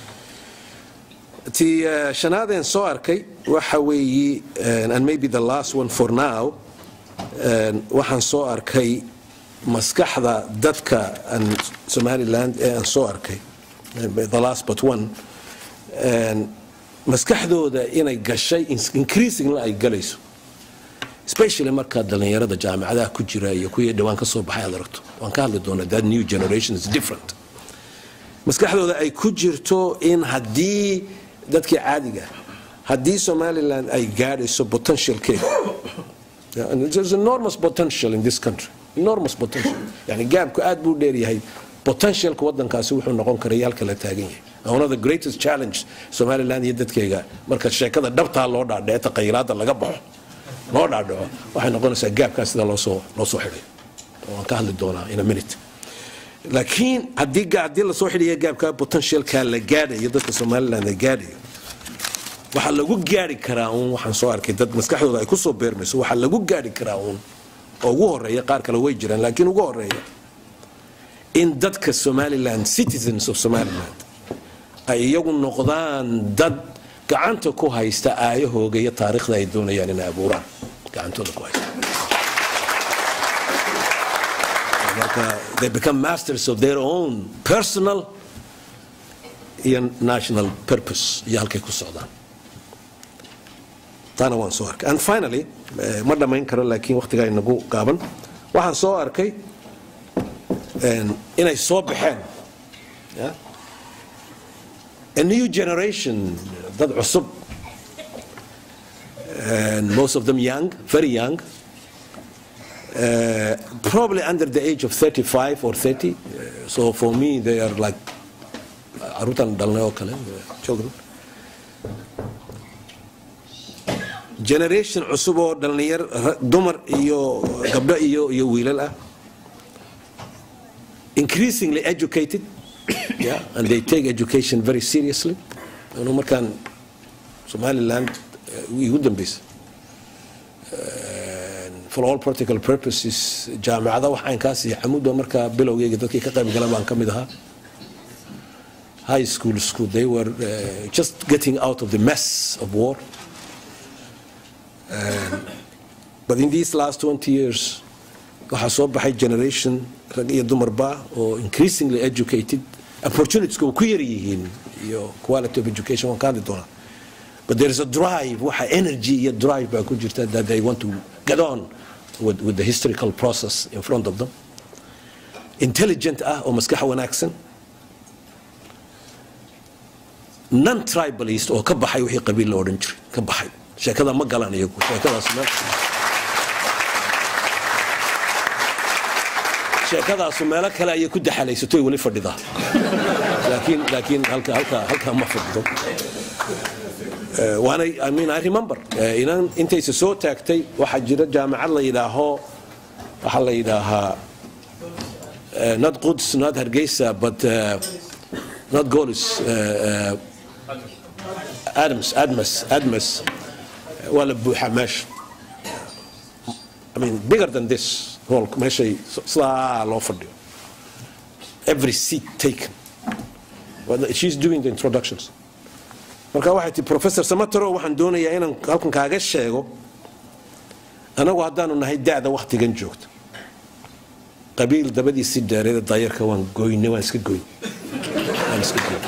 ti uh, shanaadeen soo arkay waxa weeyi uh, and maybe the last one for now uh, waxaan soo arkay maskaxda dadka aan somaliland ee aan soo arkay uh, the last but one uh, maskaxdooda inay gashay increasingly ay galayso especially markaa dhallinyarada jaamacadaha ku jira iyo kuwii dhawaan ka soo baxay aad aragto waan ka hadli doonaa that new generation is different maskaxdooda ay ku jirto in haddii dadkii caadiga haddii somaliland ay gaadhayso potentialkeeda Yeah, and there's enormous potential in this country enormous potential yani gaabku aad buu dheer yahay potentialka wadankaasi wuxuu noqon karay halka la taagan yahay And one of the greatest challenge somaliland iyo dadkayga marka sheekada dhabtaa loo dhaadhaco taqayiraada laga baxo loo dhaadhaco waxay noqonaysaa gaabkaa sida loosoo loo soo xidhay waan ka hadli doonaa in a minute laakiin haddii ga- haddii lasoo xidhaya gaabka potentialka la gaadhayo dadka somaliland la gaadhayo waxaa lagu gaari karaa uun waxaan soo arkay dad maskaxdooda ay kusoo beermayso waxaa lagu gaari karaa uun oo ugu horeeya qaar kale way jiraan laakiin ugu horeeya in dadka somaliland citizens of somaliland ay iyagu noqdaan dad gacanta ku haysta aayahooga iyo taariikhda ay doonayaan inay abuuraan gacantooda ku haysta marka they become masters of their own personal iyo national purpose iyo halkay ku socdaan taana waan soo arkay and finally eh, ma dhammayn karo laakiin waqtigaa inagu gaaban waxaan soo arkay en, inay soo baxeen yeah? a new generation dad cusub and most of them young very young uh, probably under the age of 35 or 30 Uh, so for me they are like caruurtan dhalnay oo kale uh, children generation cusub oo dhallinyar ra- dumar iyo gabdho iyo iyo wiilal ah increasingly educated yeah, and they take education very seriously anu markaan somaliland eh, igu dambaysa for all practical purposes jaamacada waxaankaas iyo xamuudba markaa bilowgeyga dadkii ka qayb galan baan ka mid ahaa high school school they were uh, just getting out of the mess of war but in these last 20 years waxaa soo baxay generation rag iyo dumarba oo increasingly educated opportunitiesku uu ku yar yihiin iyo quality of education waan ka hadli doonaa but there is a drive waxa energy iyo drive baa ku jirta that they want to get on with, with the historical process in front of them intelligent ah oo maskax wanaagsan non tribalist oo ka baxay wixii qabiil la odhan jiray ka baxay sheekada ma galaan iyagu sheekadaas meel sheekadaasu meelo kale ayay ku daxalaysatoy weli fadhidaa laakiin laakiin halka halka halka ma fadhido Eh, waana I mean I remember eh, inan intaysa soo taagtay waxaa jira jaamacad la yidhaaho waxaa la yidhaahaa eh, not Quds not Hargeysa but uh, not Golis uh, uh, Adams Admas Admas waa la buuxaa meesha I mean bigger than this hall meeshay sidaa loo fadhiyo every seat taken Well, she's doing the introductions marka waxay tii professor samatero waxaan doonayaa inaan halkan kaaga sheego anagu haddaanu nahay da'da wakhtigan joogta qabiil dabadiisii dheereeda daayarka waan goyne waan iska goyn waan iska goyn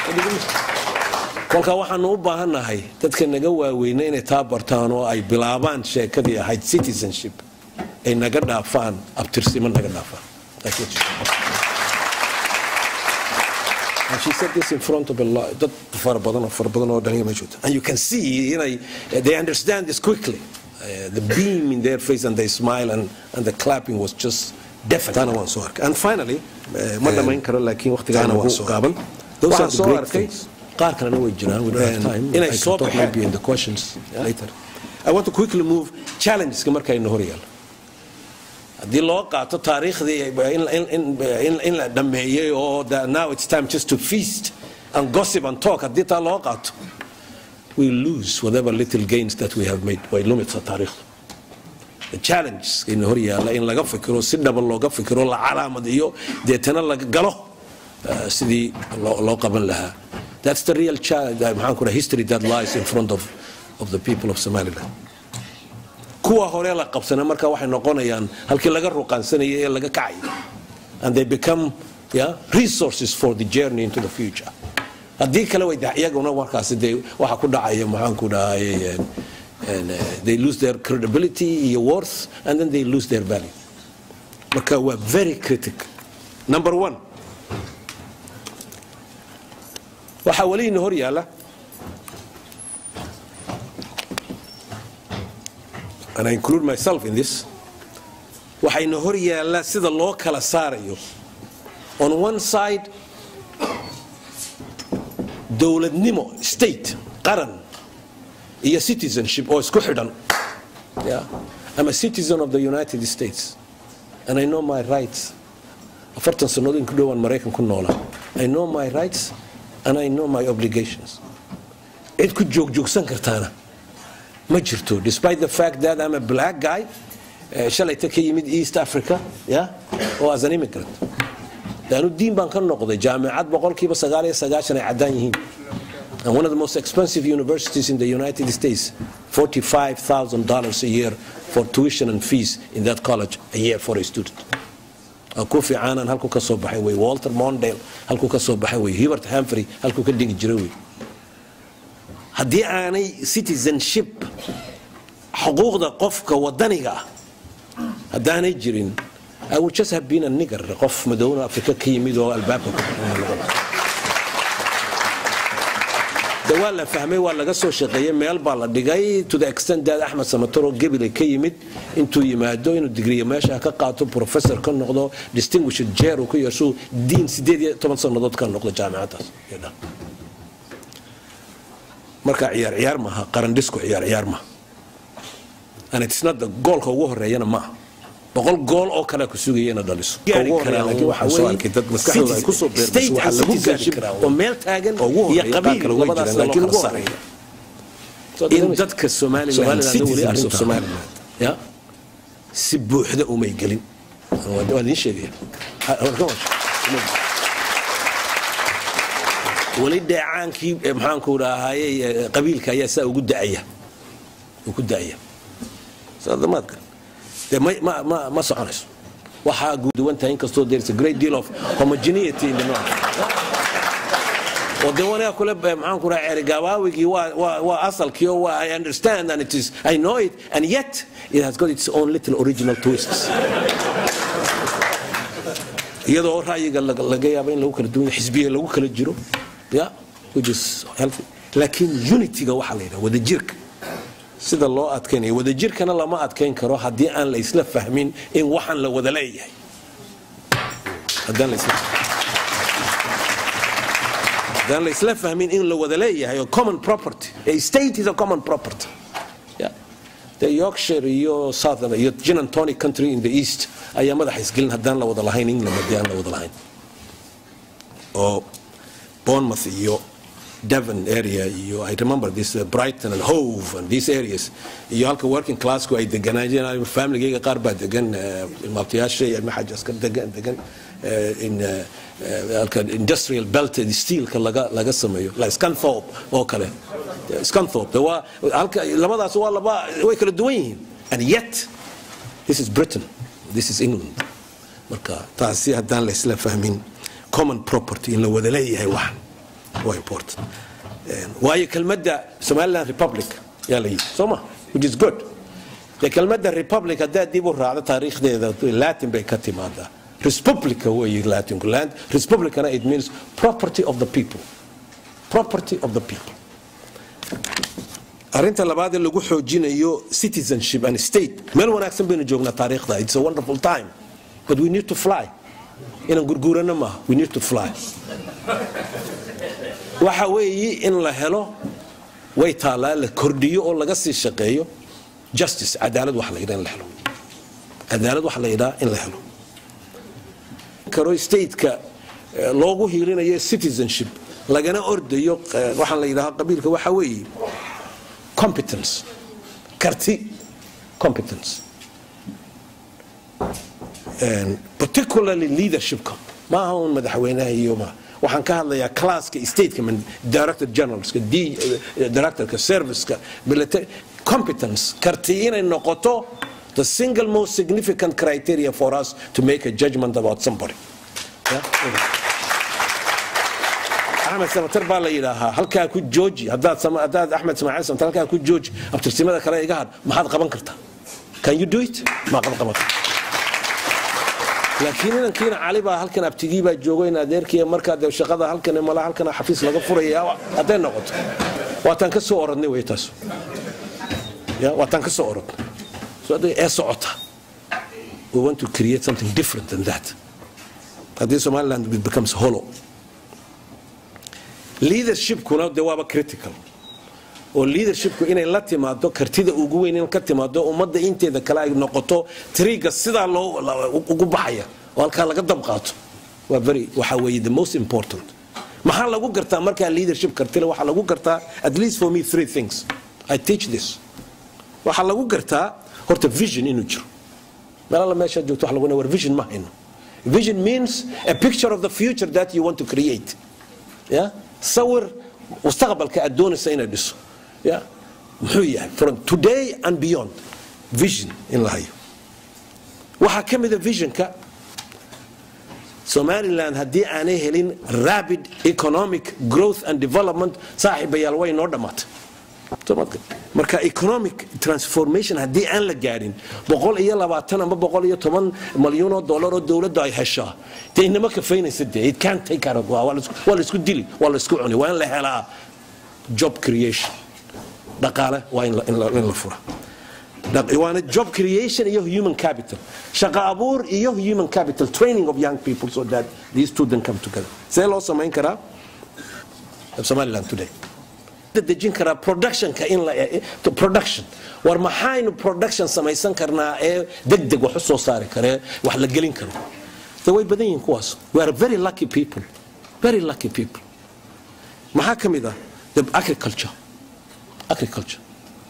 kolka waxaanu u baahannahay dadka naga waaweyna inay taa bartaan oo ay bilaabaan sheekadii ahayd citizenship ay naga dhaafaan abtirsimo naga dhaafaan That's what she said. And she said this in front of a lot, dad fara badan oo fara badan oo dhalinyaro ma joogto. And you can see, you know, they understand this quickly. Uh, the beam in their face and they smile and, and the clapping was just definite. Taana waan soo arkay. And finally, uh, ma dhamayn karo laakiin waqtigaana waan soo gaaban. Those are Waxaan the soo great arkay things. qaar kalena way jiraan we don't have And time. inay I can soo talk baxeen. maybe in the questions later. I want to quickly move challengeska markayna hor yaalo. haddii loo qaato taariikhdii in- in- in- in- in la dhameeyey oo the- now it's time just to feast and gossip and talk haddii taa loo qaato we lose whatever little gains that we have made way lumitsa taariikhdu the challenge in hor yaalla in laga fikiro si dhaba looga fikiro la calaamadiyo deetana laga galo uh, sidii loo loo qaban lahaa that's the real challenge uh, maxaan ku dhahay, history that lies in front of, of the people of somaliland kuwa hore la qabsana marka waxay noqonayaan halkii laga ruqaansanayay ee laga kacay and they become yeah, resources for the journey into the future haddii kale way da- iyaguna markaasi dee waxa ku dhacaya maxaan ku dhahay and uh, they lose their credibility iyo worth and then they lose their value marka waa very critical number one waxaa weliina hor yaalla and I include myself in this waxayna hor yaalla sida loo kala saarayo on one side dowladnimo state qaran iyo citizenship oo isku xidhan yeah. I'm a citizen of the United States and I know my rights afartan sannadood in ku dhowaan maraykan ku noolaa I know my rights and I know my obligations cid ku joogjoogsan kartaana ma jirto despite the fact that I'm a black guy eh, shalayta ka yimid East Africa yeah, oo as an immigrant laanu diin baan ka noqday jaamicad boqolkiiba sagaal iyo sagaashan ay caddaan yihiin and one of the most expensive universities in the United States $45,000 a year for tuition and fees in that college a year for a student ku fiicaanan halku ka soo baxay wey walter mondale halku ka soo baxay wey hubert hamfrey halku ka dhigi jiray wey haddii aanay citizenship xuquuqda qofka wadaniga ah haddaanay jirin I would just have been a nigger qof madowna afrika ka yimid oo albaabka ku de waa la fahmay waa laga soo shaqeeyey meel baa la dhigay to the extent that axmed samatoro gebile ka yimid intuu yimaado inuu digriya meesha ka qaato professor ka noqdo distinguished chair uu ka yeesho diin sideed iyo toban sannadood ka noqdo jaamicadaas marka ciyaar ciyaar maaha qaran dhisku ciyaar ciyaar maaha and it's not the goolka ugu horeeyana maaha boqol gool oo kale ku sugayana dhaliso oo meel taagan iyo qabiil labadaas loo kala saaraya in dadka somaliland citizens of somaliland ya si buuxda umay gelin waa idiin sheegaya weli dheecaankii maxaanku dhahaye qabiilka ayaa saa ugu da'aya ugu da'aya saadamaadka dee ma ma ma ma soconayso waxaa guuduwan tahay inkastoo there is a great deal of homogeneity in the north oo dee wanaga kule maxaan ku dhaha ceerigabaawigii waa waa waa asalkii oo waa I understand and it is I know it and yet it has got its own little original twists iyadoo ra'yiga laga yaabo in lagu kala duwan xisbiya lagu kala jiro ya which is healthy laakiin unityga waxaa la yidhaha wadajirka sida loo adkaynayo wadajirkana lama adkayn karo haddii aan la isla fahmin in waxaan la wada leeyahay haddaan la isla haddaan la isla fahmin in la wada leeyahay oo common property a state is a common property yeah. the yorkshire iyo southern iyo gin and tonic country in the east ayaa madaxa isgelin haddaan la wada lahayn england haddii aan la wada lahayn oo bournemouth iyo Devon area iyo I remember this uh, Brighton and Hove and these areas iyo halka working classku ay deganaayeen familygayga qaar baa degan ilmaabtayaashay ilma xajaska degan degan in halka industrial belted steelka laga laga sameeyo like Scunthorpe oo kale Scunthorpe waa halka labadaas waa laba way kala duwan yihiin and yet this is Britain this is England marka taasi haddaan la isla fahmin common property in la wada leeyahay waxan waa important waayo kelmadda somaliland republic yaa la yidhi soo ma which is good de kelmadda republic haddaad dib u raacdo taariikhdeeda latin bay ka timaadaa respublica weeye latinku land republicana it means property of the people property of the people arrinta labaad ee lagu xoojinayo citizenship and state meel wanaagsan baynu joognaa taariikhda it's a wonderful time but we need to fly inaan gurguurano maaha we need to fly waxa weeye in la helo way taallaa la kordhiyo oo laga sii shaqeeyo justice cadaalad wax la yidhaa in la helo cadaalad wax la yidhaa in la helo karo stateka loogu hiilinayo citizenship lagana ordayo waxaan la yidhaha qabiilka waxa weeye competence karti competence particularly leadershipka maaha un madaxweynaha iyo maaha waxaan ka hadlayaa classka stateka director generalska directorka serviceka military competence karti inay noqoto the single most significant criteria for us to make a judgment about somebody yeah? waxaan axmed samatar baa la yidhaahaa halkaa ku jooji haddaad sama- haddaad axmed ismaaciil samatar halkaa ku jooji abtirsimada kale iga had maxaad qaban kartaa can you do it maa qaban qaban kartaa laakiin inankiina cali baa halkan abtigii baa joogo in adeerkii markaa dee shaqada halkan mala halkan xafiis laga furaya hadday noqoto waataan ka soo orodnay wey taas ya waataan ka soo orodnay so hadday ee socota we want to create something different than that haddii somaliland it becomes hollow leadershipkuna dee waaba critical oo leadershipku inay la timaado kartida ugu weyn in ka timaado ummadda inteeda kale ay noqoto triga sidaa loo la- ugu baxaya oo halkaa laga dab qaato waa very waxa weeye the most important maxaa lagu gartaa markaa leadership kartile waxaa lagu gartaa at least for me three things i teach this waxaa lagu gartaa horta vision inuu jiro meel alla meeshaad joogto wax lagu war vision ma hayno vision means a picture of the future that you want to create ya sawir mustaqbalka aad doonaysa inay dhiso ya muxuu yahay from today and beyond vision in la hayo waxaa ka mida visionka somaliland haddii aanay helin rapid economic growth and development saaxiibayaal way noo dhammaatay Soomaalka. marka economic transformation haddii aan la gaadhin boqol iyo labaatan amba boqol iyo toban malyuun oo dollar oo dowladda ay heshaa dee inama kafaynaysa dee it can't take care of waa la isku- waa la isku dili waa la isku cuni waa in la helaa job creation dhaqaale waa in la- in la in la fura Dhaq- waana job creation iyo human capital shaqo abuur iyo human capital training of young people so that these two then come together see loo samayn karaa somaliland today dejin karaa productionka in la to production war maxaynu production samaysan karnaa ee degdeg wax u soo saari karee wax la gelin karo de way badan yihiin kuwaas we are very lucky people very lucky people maxaa ka mid ah the agriculture agriculture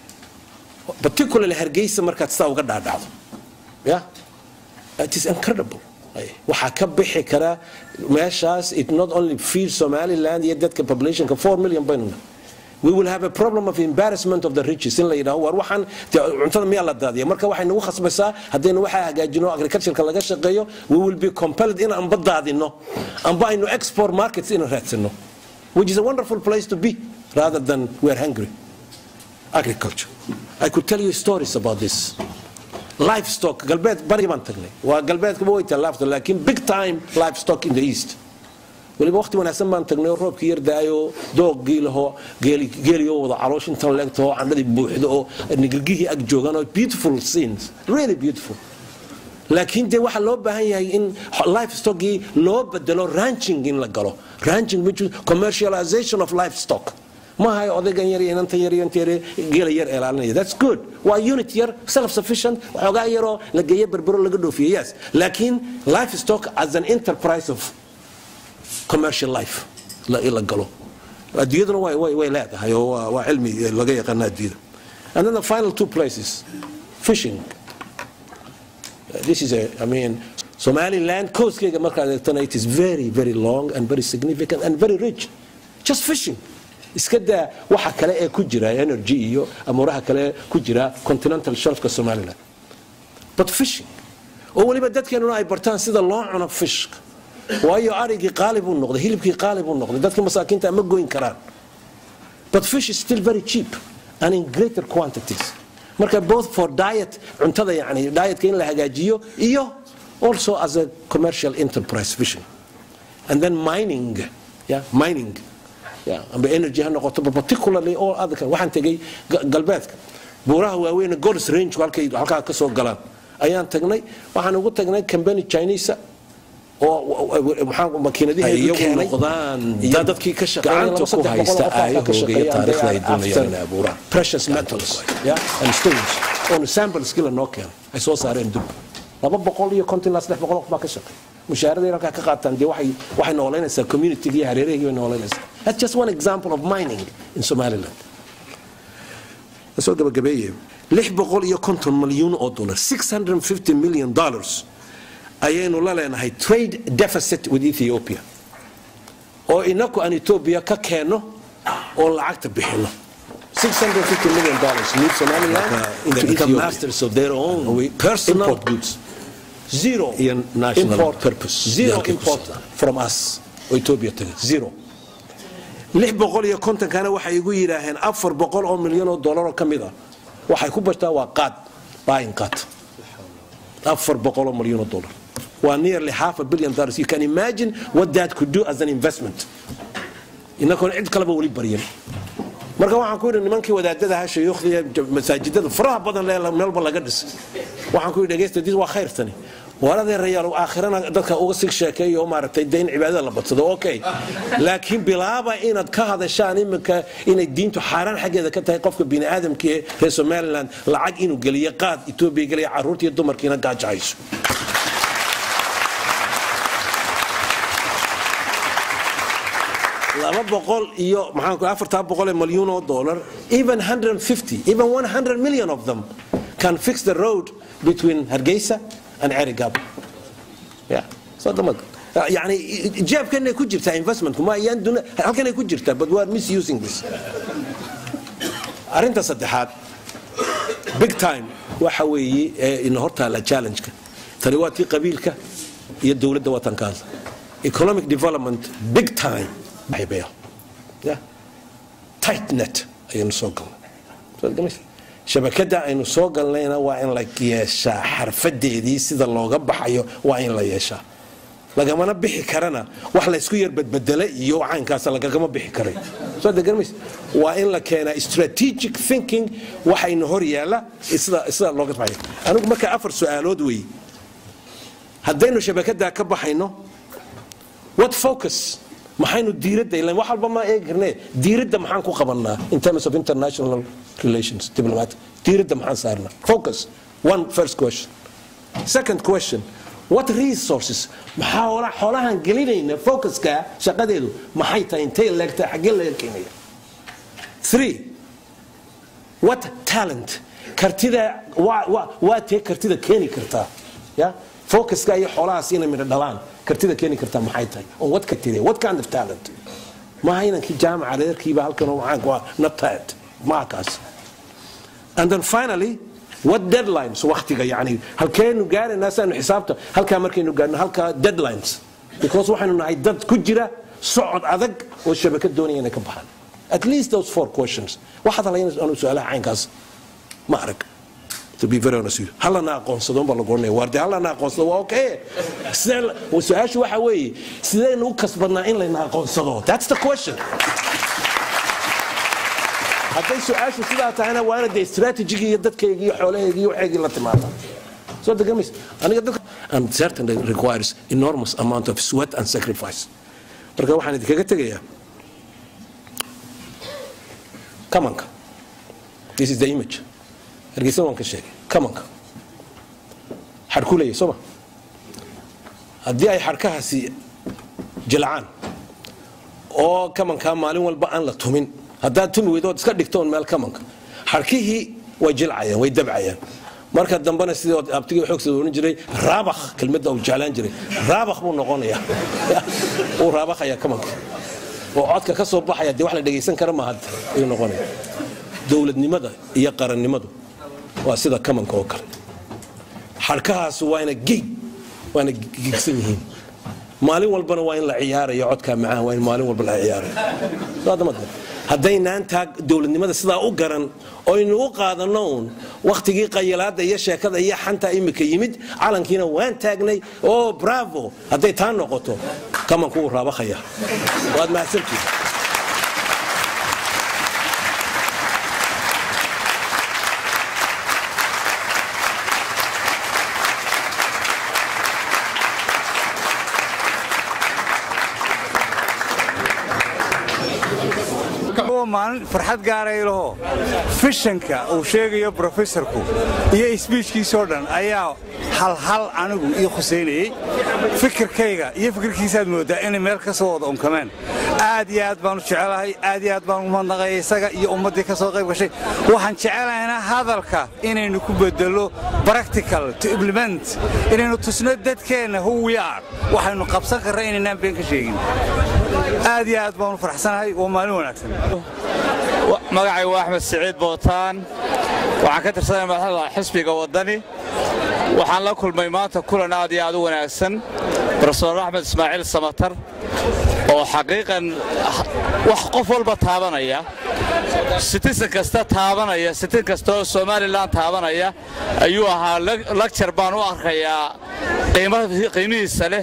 particularly hargeysa markaad sidaa uga dhaadhacdo yeah it is incredible Ay, waxaa ka bixi kara meeshaas it not only feeds somaliland iyo dadka populationka 4 million baynu nahay. we will have a problem of embarrassment of the riches in la yidhaho war waxaan dee cuntada miyaa la daadiya marka waxay nagu khasbaysaa haddaynu waxaa hagaajino agricultureka laga shaqeeyo we will be compelled in amba daadino amba aynu export markets ina raadsano which is a wonderful place to be rather than we are hungry agriculture i could tell you stories about this livestock galbeed bari baan tagnay waa galbeedkaba way tallaafta laakiin big time livestock in the east weliba waqti wanaagsan baan tagnay oo roobkii yar daayo doogii laho geeliyo wada caloosh intan leegto oo candhadii buuxdo oo nigilgihii ag joogaan oo beautiful scenes really beautiful laakiin dee waxaa loo baahan yahay in livestockii loo bedelo ranching in la galo ranching which is commercialization of livestock maaha odaygan yar iyo inantan yar iyo inta yar geela yar eelaalinaya that's good waa unit yar self sufficient waxoogaa yaroo la geeyo berbero laga dhoofiyo yes laakiin livestock as an enterprise of commercial life la la galo adduunyaduna way way way leedahay oo waa waa cilmi laga yaqaana adduunyada and then the final two places fishing this is a i mean somaliland coastkeyga markaad eegtana it is very very long and very significant and very rich just fishing iska daa waxa kale ee ku jira energy iyo amuuraha kale ku jira continental shelfka somaliland but fishing oo weliba dadkeenuna ay bartaan sida loo cuno fishka waayo arigii qaali buu noqday hilibkii qaali buu noqday dadka masaakiinta ma goyn karaan but fish is still very cheap and in greater quantities marka both for diet cuntada yani dietka in la hagaajiyo iyo also as a commercial enterprise fishing and then mining yeah mining yeah amba energy ha noqoto but particularly all other kind waxaan tegay ga- galbeedka buuraha waaweyn gods range halkay halkaa ka soo galaan ayaan tagnay waxaan ugu tagnay company chinese oo maxaa makiinadiheedu iyagu keenay noqdaan iyo dad dadkii ka shaqeynaya gacanta laba saddex ku boqol oo haysta qof halkaa ka aayahooga iyo shaqeeya, taariikhda ay they are doonayaan after inay abuuraan. precious metals yeah, and stones oon sampleski la noo keenay ay soo saareen dub laba boqol iyo konton ilaa saddex boqol oo qof baa ka shaqeey mushaaraday halkaa ka qaataan dee waxay waxay noolaynaysaa community iyo hareerahii bay noolaynaysaa that's just one example of mining in somaliland soo gabagabeeye lix boqol iyo konton malyuun oo dollar 650 million dollars ayaynu la leenahay trade deficit with ethiopia oo inaku aan ethiopia ka keenno oo lacagta bixino 650 million dollars leave somaliland Marka, into they become Ethiopia. masters of their own We- personal import goods. zero Iyo national import purpose. zero Yaalkay ku import socdaan. from us oo ethiopia taga zero lix boqol iyo kontonkana waxay igu yidhaaheen afar boqol oo milyan oo dollaroo ka mid ah waxay ku bashtaa waa qaad buying qaad afar boqol oo milyan oo dollar waa nearly half a billion dollars you can imagine what that could do as an investment inagoon cid kaleba weli baryan marka waxaan ku yidhi nimankii wadaadada ha shayuukhda masaajidada faraha badan lee meelba laga dhisay waxaan ku yidhi dhegeysta dis waa khayr tani war adeerayaal aakhirana dadka uga sig sheekeeyo maaragtay dee in cibaadada la badsado okay laakiin bilaaba inaad ka hadashaan iminka inay diintu xaaraan xaggeeda ka tahay qofka bini aadamka ee reer somaliland lacag inuu geliyo qaad etoobiya geliya carruurtiiyo dumarkiina gaajahayso laba boqol iyo maxaan ku afartaa boqol ee malyuun oo dollar even 150 even 100 million of them can fix the road between hargeysa and cerigab yeah so damad yani jeebkanay ku jirtaa investmentku ma ayaan duna halkanay ku jirtaa but we are misusing this arrinta saddexaad big time waxa weeye ee ina hortaala challenge-ka tani waa tii qabiilka iyo dowladda watankaas economic development big time aybeya yeah tight net ayaynu soo galnay shabakada aynu soo galnayna waa in la yeeshaa xarfadeedii sida looga baxayo waa in la yeeshaa lagamana bixi karana wax laysku yar badbedela iyo caynkaas lagagama bixi karay soo degarmays waa in la keenaa strategic thinking waxayna hor yaalla sida sida looga baxayo anigu marka afar su-aalood weeye haddaynu shabakadaa ka baxayno what focus maxaynu diiradda ilan wax walba ma eegi karne diiradda maxaan ku qabannaa in terms of international relations diplomatic diiradda maxaan saarnaa focus one first question second question what resources maxaa hola xoolahan gelinayna focuska shaqadeedu maxay tahay intay leegtahay xaggee laga keenaya three what talent kartida waa waa waa tee kartida keeni kartaa ya focuska iyo xoolahaas inay midho dhalaan kartida keeni kartaa maxay tahay on what kartide what kind of talent maaha inankii jaamaca reerkiiba halkan waxaan ku not talent maa kaas and then finally what deadlines waqtiga yani halkeenu gaaraynaa siaynu xisaabta halkaa markaynu gaarno halkaa deadlines because waxaynu nahay dad ku jira socod adag oo shabakad doonaya inay ka baxaan at least those four questions waxaad halayna anu su-aalaha caynkaas ma arag to be very honest with you hallana aqoonsado baa lagu oranaya waarde hallana aqoonsado waa okay sidee su-aashu waxa weeye sidaynu u kasbadnaa in layna aqoonsado that's the question hadday su-aashu sidaa tahayna waa ina dee strategigii iyo dadkaygi iyo xoolaheygii iyo waxeygii la timaada soo degamaysa aniga dadka and certainly requires enormous amount of sweat and sacrifice marka waxaan idinkaga tegayaa kamanka this is the image hargeysa waan ka sheegay kamanka xadhku leeyahy sooma haddii ay xadhkahaasi jilcaan oo kamankaa maalin walba aan la tumin haddaad tumi weydo ood iska dhigtoon meel kamanka xadhkihii way jilcayaan way dabcayaan marka dambena sidii abtigii xoogsada oran jiray raabakh kelmadda uu jeclaan jiray raabakh buu noqonayaa uu raabakhayaa kamanka oo codka ka soo baxaya dee wax la dhegaysan kara ma hadda ayuu noqonaya dowladnimada iyo qarannimadu waa sida kamanka oo kale xadhkahaas waana gig waana gigsan yihiin maalin walbana waa in la ciyaarayo codkaa macaan waa in maalin walba la ciyaarayo haddaynaan taa dowladnimada sidaa u garan oynu u qaadano uun wakhtigii qayilaada iyo sheekada iyo xanta imika yimid calankiina waan taagnay oo bravo hadday taa noqoto kamanku wuu raabakaya waad mahadsantihi maalin farxad gaaray laho fishanka uu sheegayo brofesorku iyo isbiijkiisoo dhan ayaa halhal anigu ii khusaynayey fikirkayga iyo fikirkiisaad mooddaa inay meel ka soo wada unkameen aad iyo aad baanu jecelahay aad iyo aad baan umadnaqay isaga iyo ummaddii ka soo qayb gashay waxaan jecelahayna hadalka inaynu ku bedelo practical to implement inaynu tusno dadkeenna who we are waxaynu qabsan karra inaynaan been ka sheegin aad iyo aad baanu faraxsanahay waa maalin wanaagsan magacay waa axmed siciid bootaan waxaan ka tirsanay madaxda xisbiga waddani waxaan la kulmay maanta kulan aad iyo aad u wanaagsan brofesor axmed ismaaciil samatar oo xaqiiqan wax qof walba taabanaya sitisan kasta taabanaya sitin kasta oo somalilan taabanaya ayuu ahaa lagjar baan u arkayaa qiimihiisa leh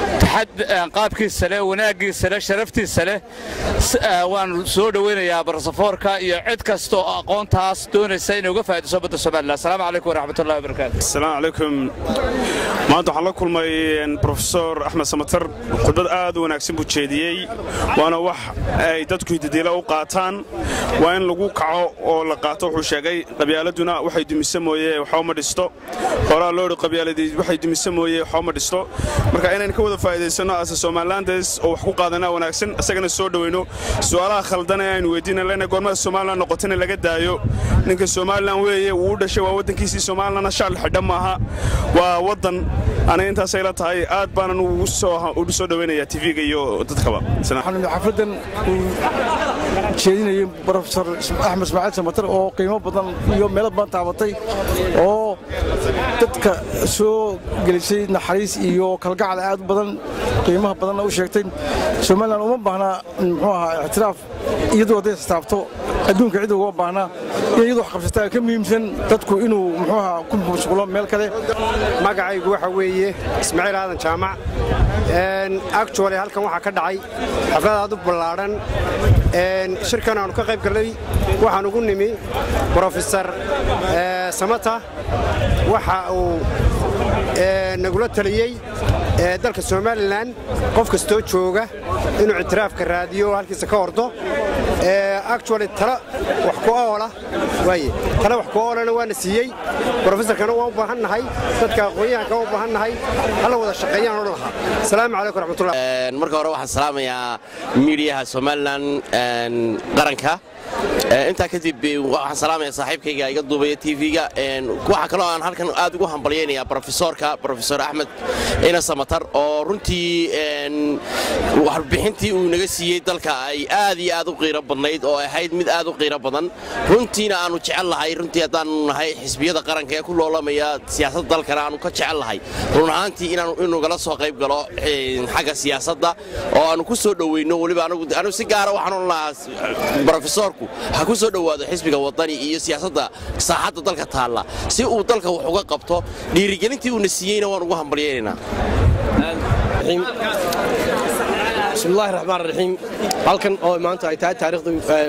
qaabkiisa leh wanaaggiisa leh sharaftiisa leh waan soo dhoweynayaa barsafoorka iyo cid kasta oo aqoontaas doonaysa inay uga faa'iidayso badda somalilan asalaamu calaykum waraxmatullahi wabarakaatu asalaamu calaykum maanta waxaan la kulmay brofesor axmed samatar khudbad aad u wanaagsan buu jeediyey waana wax ay dadku hidadiila u qaataan waa in lagu kaco oo la qaato wuxuu sheegay qabyaaladuna waxay dumisa mooye waxba ma dhisto horaa loodhi qabyaaladii waxay dumisa mooye waxba ma dhisto marka inaynu ka wada faa'iidaysanno ase somalilandes oo wax ku qaadanaa wanaagsan isagana soo dhoweyno su'aalaha khaldan ee aynu weydiina lena goormada somalilan noqotana laga daayo ninka somalilan weeye wuu u dhashay waa waddankiisii somalilanna shacli xidha maaha waa waddan aniga intaasay la tahay aad baanan ugu soo dhoweynayaa tv-ga iyo dadkaba xafladan uu jeedinayay brofesor axmed ismaaciil samatar oo qiimo badan iyo meelo badan taabatay oo dadka soo gelisay naxariis iyo kalgacal aad u badan qiimaha badanna u sheegtay somalilan uma baahna muxuu ahaa ictiraaf iyadoo hadday istaabto adduunka cid uga baahnaa in iyadu wax qabsataa ka muhiimsan dadku inuu muxuu ahaa ku mashquulo meel kale magacaygu waxa weeye ismaaciil aadan jaamac actually halkan waxaa ka dhacay xaflad aad u ballaadhan shirkan aanu ka qayb gallay waxaan ugu nimi brofesor samata waxa uu nagula taliyey dalka somalilan qof kastoo jooga inuu ictiraafka raadiyo halkiisa ka ordo actually tala wax ku oola waaye tala wax ku oolana waana siiyey brofesorkana waan u baahan nahay dadka aqoon-yahanka waan u baahan nahay hala wada shaqeeyaan odhan lahaa asalaamu calaykum raxmatullah marka hore waxaan salaamayaa miidiyaha somalilan qaranka intaa kadib waxaan salaamaya saaxiibkayga iga duubaya tv-ga waxaa kaloo aan halkan aad ugu hambalyaynayaa brofesorka brofesor axmed ina samatar oo runtii warbixintii uu naga siiyey dalka ay aad iyo aad u qiiro badnayd oo ahayd mid aad u qiiro badan runtiina aanu jecel lahay runtii haddaanu nahay xisbiyada qaranka ee ku loolamaya siyaasadda dalkana aanu ka jecel lahay run ahaantii inugala soo qayb galo xagga siyaasadda oo aanu ku soo dhoweyno weliba anigu si gaara waxaan odhan lahaa brofesorku ha ku soo dhowaado xisbiga wadani iyo siyaasadda saaxadda dalka taalla si uu dalka wax uga qabto dhiirigelintii uuna siiyeyna waan ugu hambalyaynaynaa bismillahi raxmaan raxiim halkan oo maanta ay tahay taariikhda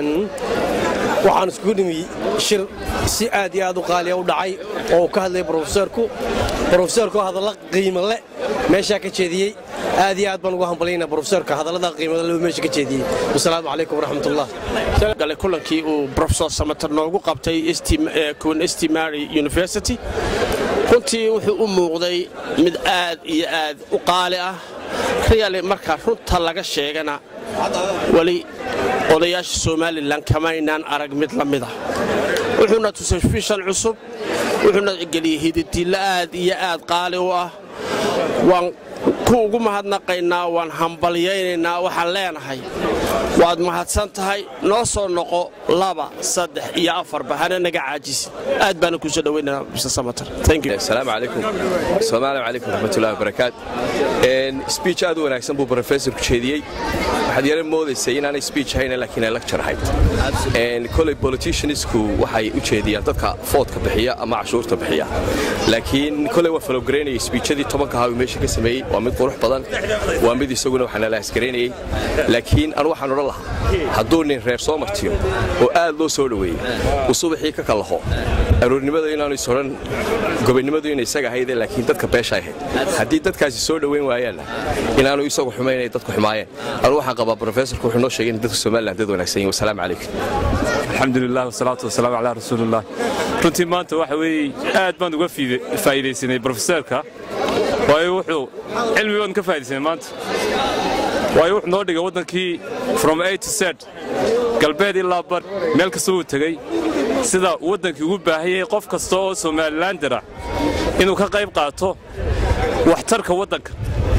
waxaan iskugu dhimi shir si aad iyo aad u qaaliya u dhacay oo uu ka hadlayay brofesorku brofesorku hadalla qiimo le meeshaa ka jeediyey aad iyo aad baan ugu hambalyayna brofesorka hadallada qiimada le meesha ka jeediyey wasalaamu calaykum waraxmatullah gale kulankii uu brofesor samater noogu qabtay kuwan stimary university runtii wuxuu u muuqday mid aad iyo aad u qaali ah riyali marka runta laga sheegana weli odayaasha somalilan kamaynaan arag mid la mida wuxuuna tusay fishan cusub wuxuuna geliyey hididillo aad iyo aad qaali u ah waan ku ugu mahadnaqaynaa waan hambalyaynaynaa waxaan leenahay waad mahadsan tahay noo soo noqo laba saddex iyo afarba hana naga caajisin aad baana kuu soo dhoweynaa mr samater asalaamu calaykum asalaamu calaykum raxmatullahi wabarakaat speech aad u wanaagsan buu professorku jeediyey waxaad yara moodaysay inaanay speech ahayn laakiin ay lecture ahayd koley politiciansku waxay u jeediyaan dadka foodka bixiya ama cashuurta bixiya laakiin koley waa falogaraynayay speechadii tobanka ahaa uu meesha ka sameeyey waa mid qurux badan waa mid isaguna waxaana la askaraynayey laakiin anu waxaan odhan lahaa hadduu nin reer soo martiyo oo aad loo soo dhoweeyey uu subaxii ka kallaho aroornimada inaanu is odhan gobonnimadu inay isaga ahayde laakiin dadka beesha ahayd haddii dadkaasi soo dhoweyn waayaanna inaanu isagu xumaynay dadku xumaayeen anu waxaan qabaa brofesorku wuxuu noo sheegay in dadka somaliland dad wanaagsan yihin wasalaamu calaykum alxamdulilah wasalaatu wasalaamu calaa rasuulilah runtii maanta waxa weeye aad baan uga faa'iidaysanay brofesorka waayo wuxuu cilmi baan ka faa'iidaysanay maanta waayo wuxuu noo dhigay waddankii from a to z galbeed ilaa bar meel kasta uu tegey sida waddankii ugu baahanyay qof kasta oo somalilander ah inuu ka qayb qaato waxtarka waddanka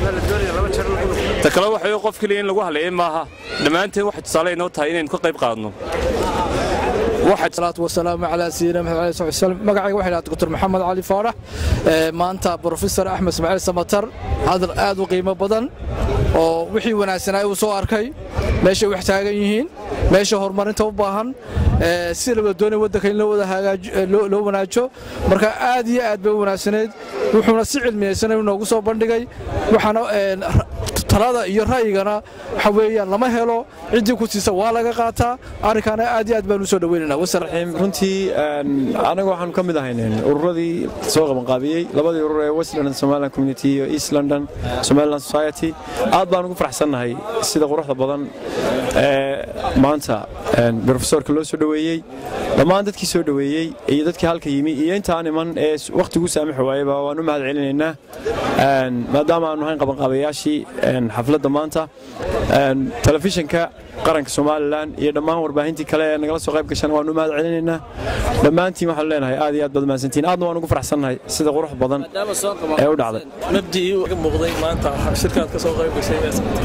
ta kale waxa wey qof keliya in lagu hadleeyay maaha dhammaanteen waxay tusaale inoo tahay inaynu ka qayb qaadno salaatu wasalaamu calaa sayidina maxamed ali sal slam magacayga waxay dhaha doctor maxamed cali faarax maanta brofesor axmed ismaaciil samatar hadal aad u qiimo badan oo wixii wanaagsanaa uu soo arkay meeshay wax taagan yihiin meesha horumarinta u baahan ee, si la wada doonaya waddanka in loo wada hagaajo- ee, loo loo wanaajo marka aad iyo aad bay u wanaagsaneyd wuxuuna si cilmiyeysan inoogu soo bandhigay waxaana een, ra- talada iyo ra'yigana waxa weeyaan lama helo ciddii ku siisa waa laga qaataa arrinkaana aad iyo aad baan u soo dhaweynaynaa wasalaam runtii een, anaga waxaanu ka mid ahayn ururadii soo qabanqaabiyey labadii urur ee west london somaliland community iyo east london somaliland society aad baan ugu faraxsannahay sida quruxda badan ee maanta een, profesorka loo soo dhoweeyey dhammaan dadkii soo dhoweeyey iyo dadkii halka yimi iyo intaan iman ee wakhtigu saamixi waayeba waan u mahad celinaynaa Een, maadaama aanu ahayn qabanqaabayaashii een, xafladda maanta een, telefishinka qaranka somalilan iyo dhammaan warbaahintii kale ee nagala soo qayb gashan waanu u mahad celinaynaa dhammaantiin waxaanu leenahay aad iyo aad baad mahadsantiin aadna waan ugu faraxsannahay sida qurux badan ee u dhacday mabdii uga muuqday maanta shirkaad ka soo qayb gashay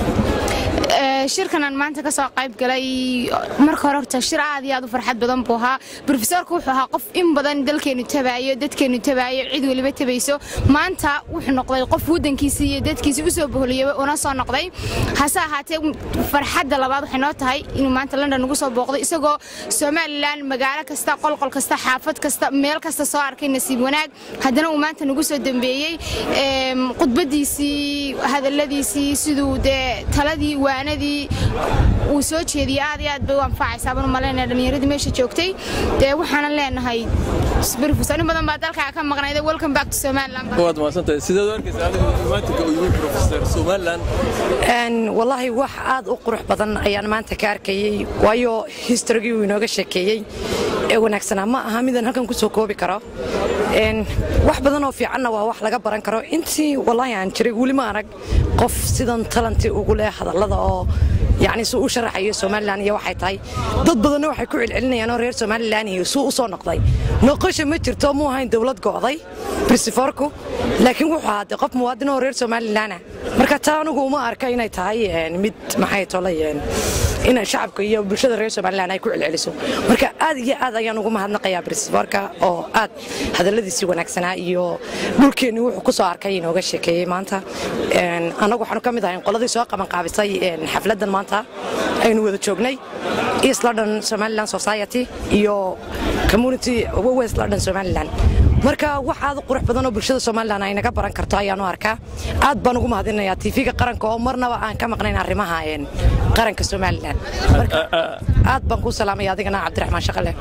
Ee, shirkanan maanta ka soo qayb galay marka hore horta shir aad iyo aad u farxad badan buu ahaa brofesorku wuxuu ahaa qof in badan dalkeenu tabaayo dadkeenu tabaayo cid weliba tabayso maanta wuxuu noqday qof waddankiisii iyo dadkiisii usoo boholiyaba una soo noqday hase ahaatee farxadda labaad waxay noo tahay inuu maanta london ugu soo booqday isagoo somalilan magaalo kasta qolqol kasta xaafad kasta meel kasta soo arkay nasiib wanaag haddana uu maanta nagu soo dambeeyey Eem, khudbadiisii hadalladiisii siduu dee taladii waanadii uu soo jeediyey aad iyo aad bay u anfacaysaa baan u malaynaya dhallinyaradii meesha joogtay dee waxaanan leenahay brofesor in badan baa dalkaa ka maqnayda welcome back to somaliland waad mahadsantahay sideed u arkaysa adigu imaatinka uu yimi professor somaliland Een, wallaahi wax aad u qurux badan ayaan maanta ka arkayey waayo historigii uu inooga sheekeeyey ee wanaagsanaa ma aha midaan halkan ku soo koobi karo Een, wax badan oo fiicanna waa wax laga baran karo intii wallaahi aan jiray weli ma arag qof sidan talanti ugu leh hadallada oo yacni suu u sharaxayo somalilan iyo waxay tahay dad badanna waxay ku celcelinayaan oo reer somalilan iyo suu u soo noqday noqosha ma jirto muu ahayn dowlad go'day brisiforku laakiin wuxuu ahaa dee qof muwaadin oo reer somalilan ah marka taa anigu uma arka inay tahay een, mid maxay tolay een, in shacabka iyo bulshada reer somalilan ay ku celceliso marka aad iyo aad ayaan ugu mahadnaqayaa brisiforka oo aad hadalladiisii wanaagsanaa iyo dhulkeenni wuxuu ku soo arkay inooga sheekeeyey maanta Een, annagu waxaanu ka mid ahayn qoladii soo qabanqaabisay een, xafladdan maanta aynu wada joognay east london somaliland society iyo community west london somaliland marka wax aad u qurux badan oo bulshada somalilan ay naga baran karto ayaan u arkaa aad baan ugu mahadinayaa tv-ga qaranka oo marnaba aan ka maqnayn arrimaha een, qaranka somalilan marka aad baan kuu salaamaya adigana cabdiraxmaan shaqale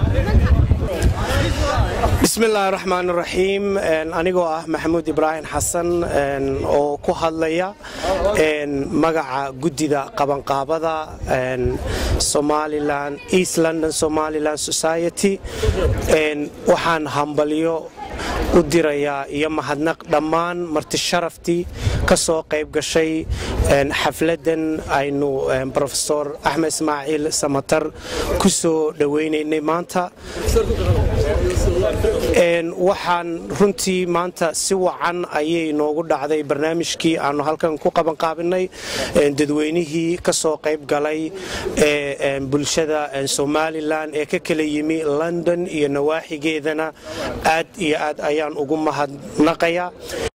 bismillaahi raxmaan raxiim anigoo ah maxamuud ibraahim xasan een, oo ku hadlaya een, magaca guddida qabanqaabada een, somalilan east london somaliland society een, waxaan hambalyo u dirayaa iyo mahadnaq dhammaan marti sharaftii ka soo qayb gashay een, xafladdan aynu een, profesor axmed ismaaciil samatar ku soo dhowaynaynay maanta Een, waxaan runtii maanta si wacan ayay noogu dhacday barnaamijkii aanu halkan ku qabanqaabinay een, dadweynihii ka soo qayb galay ee een, bulshada een, somalilan ee ka kala yimi london iyo nawaaxigeedana aad iyo aad ayaan ugu mahadnaqayaa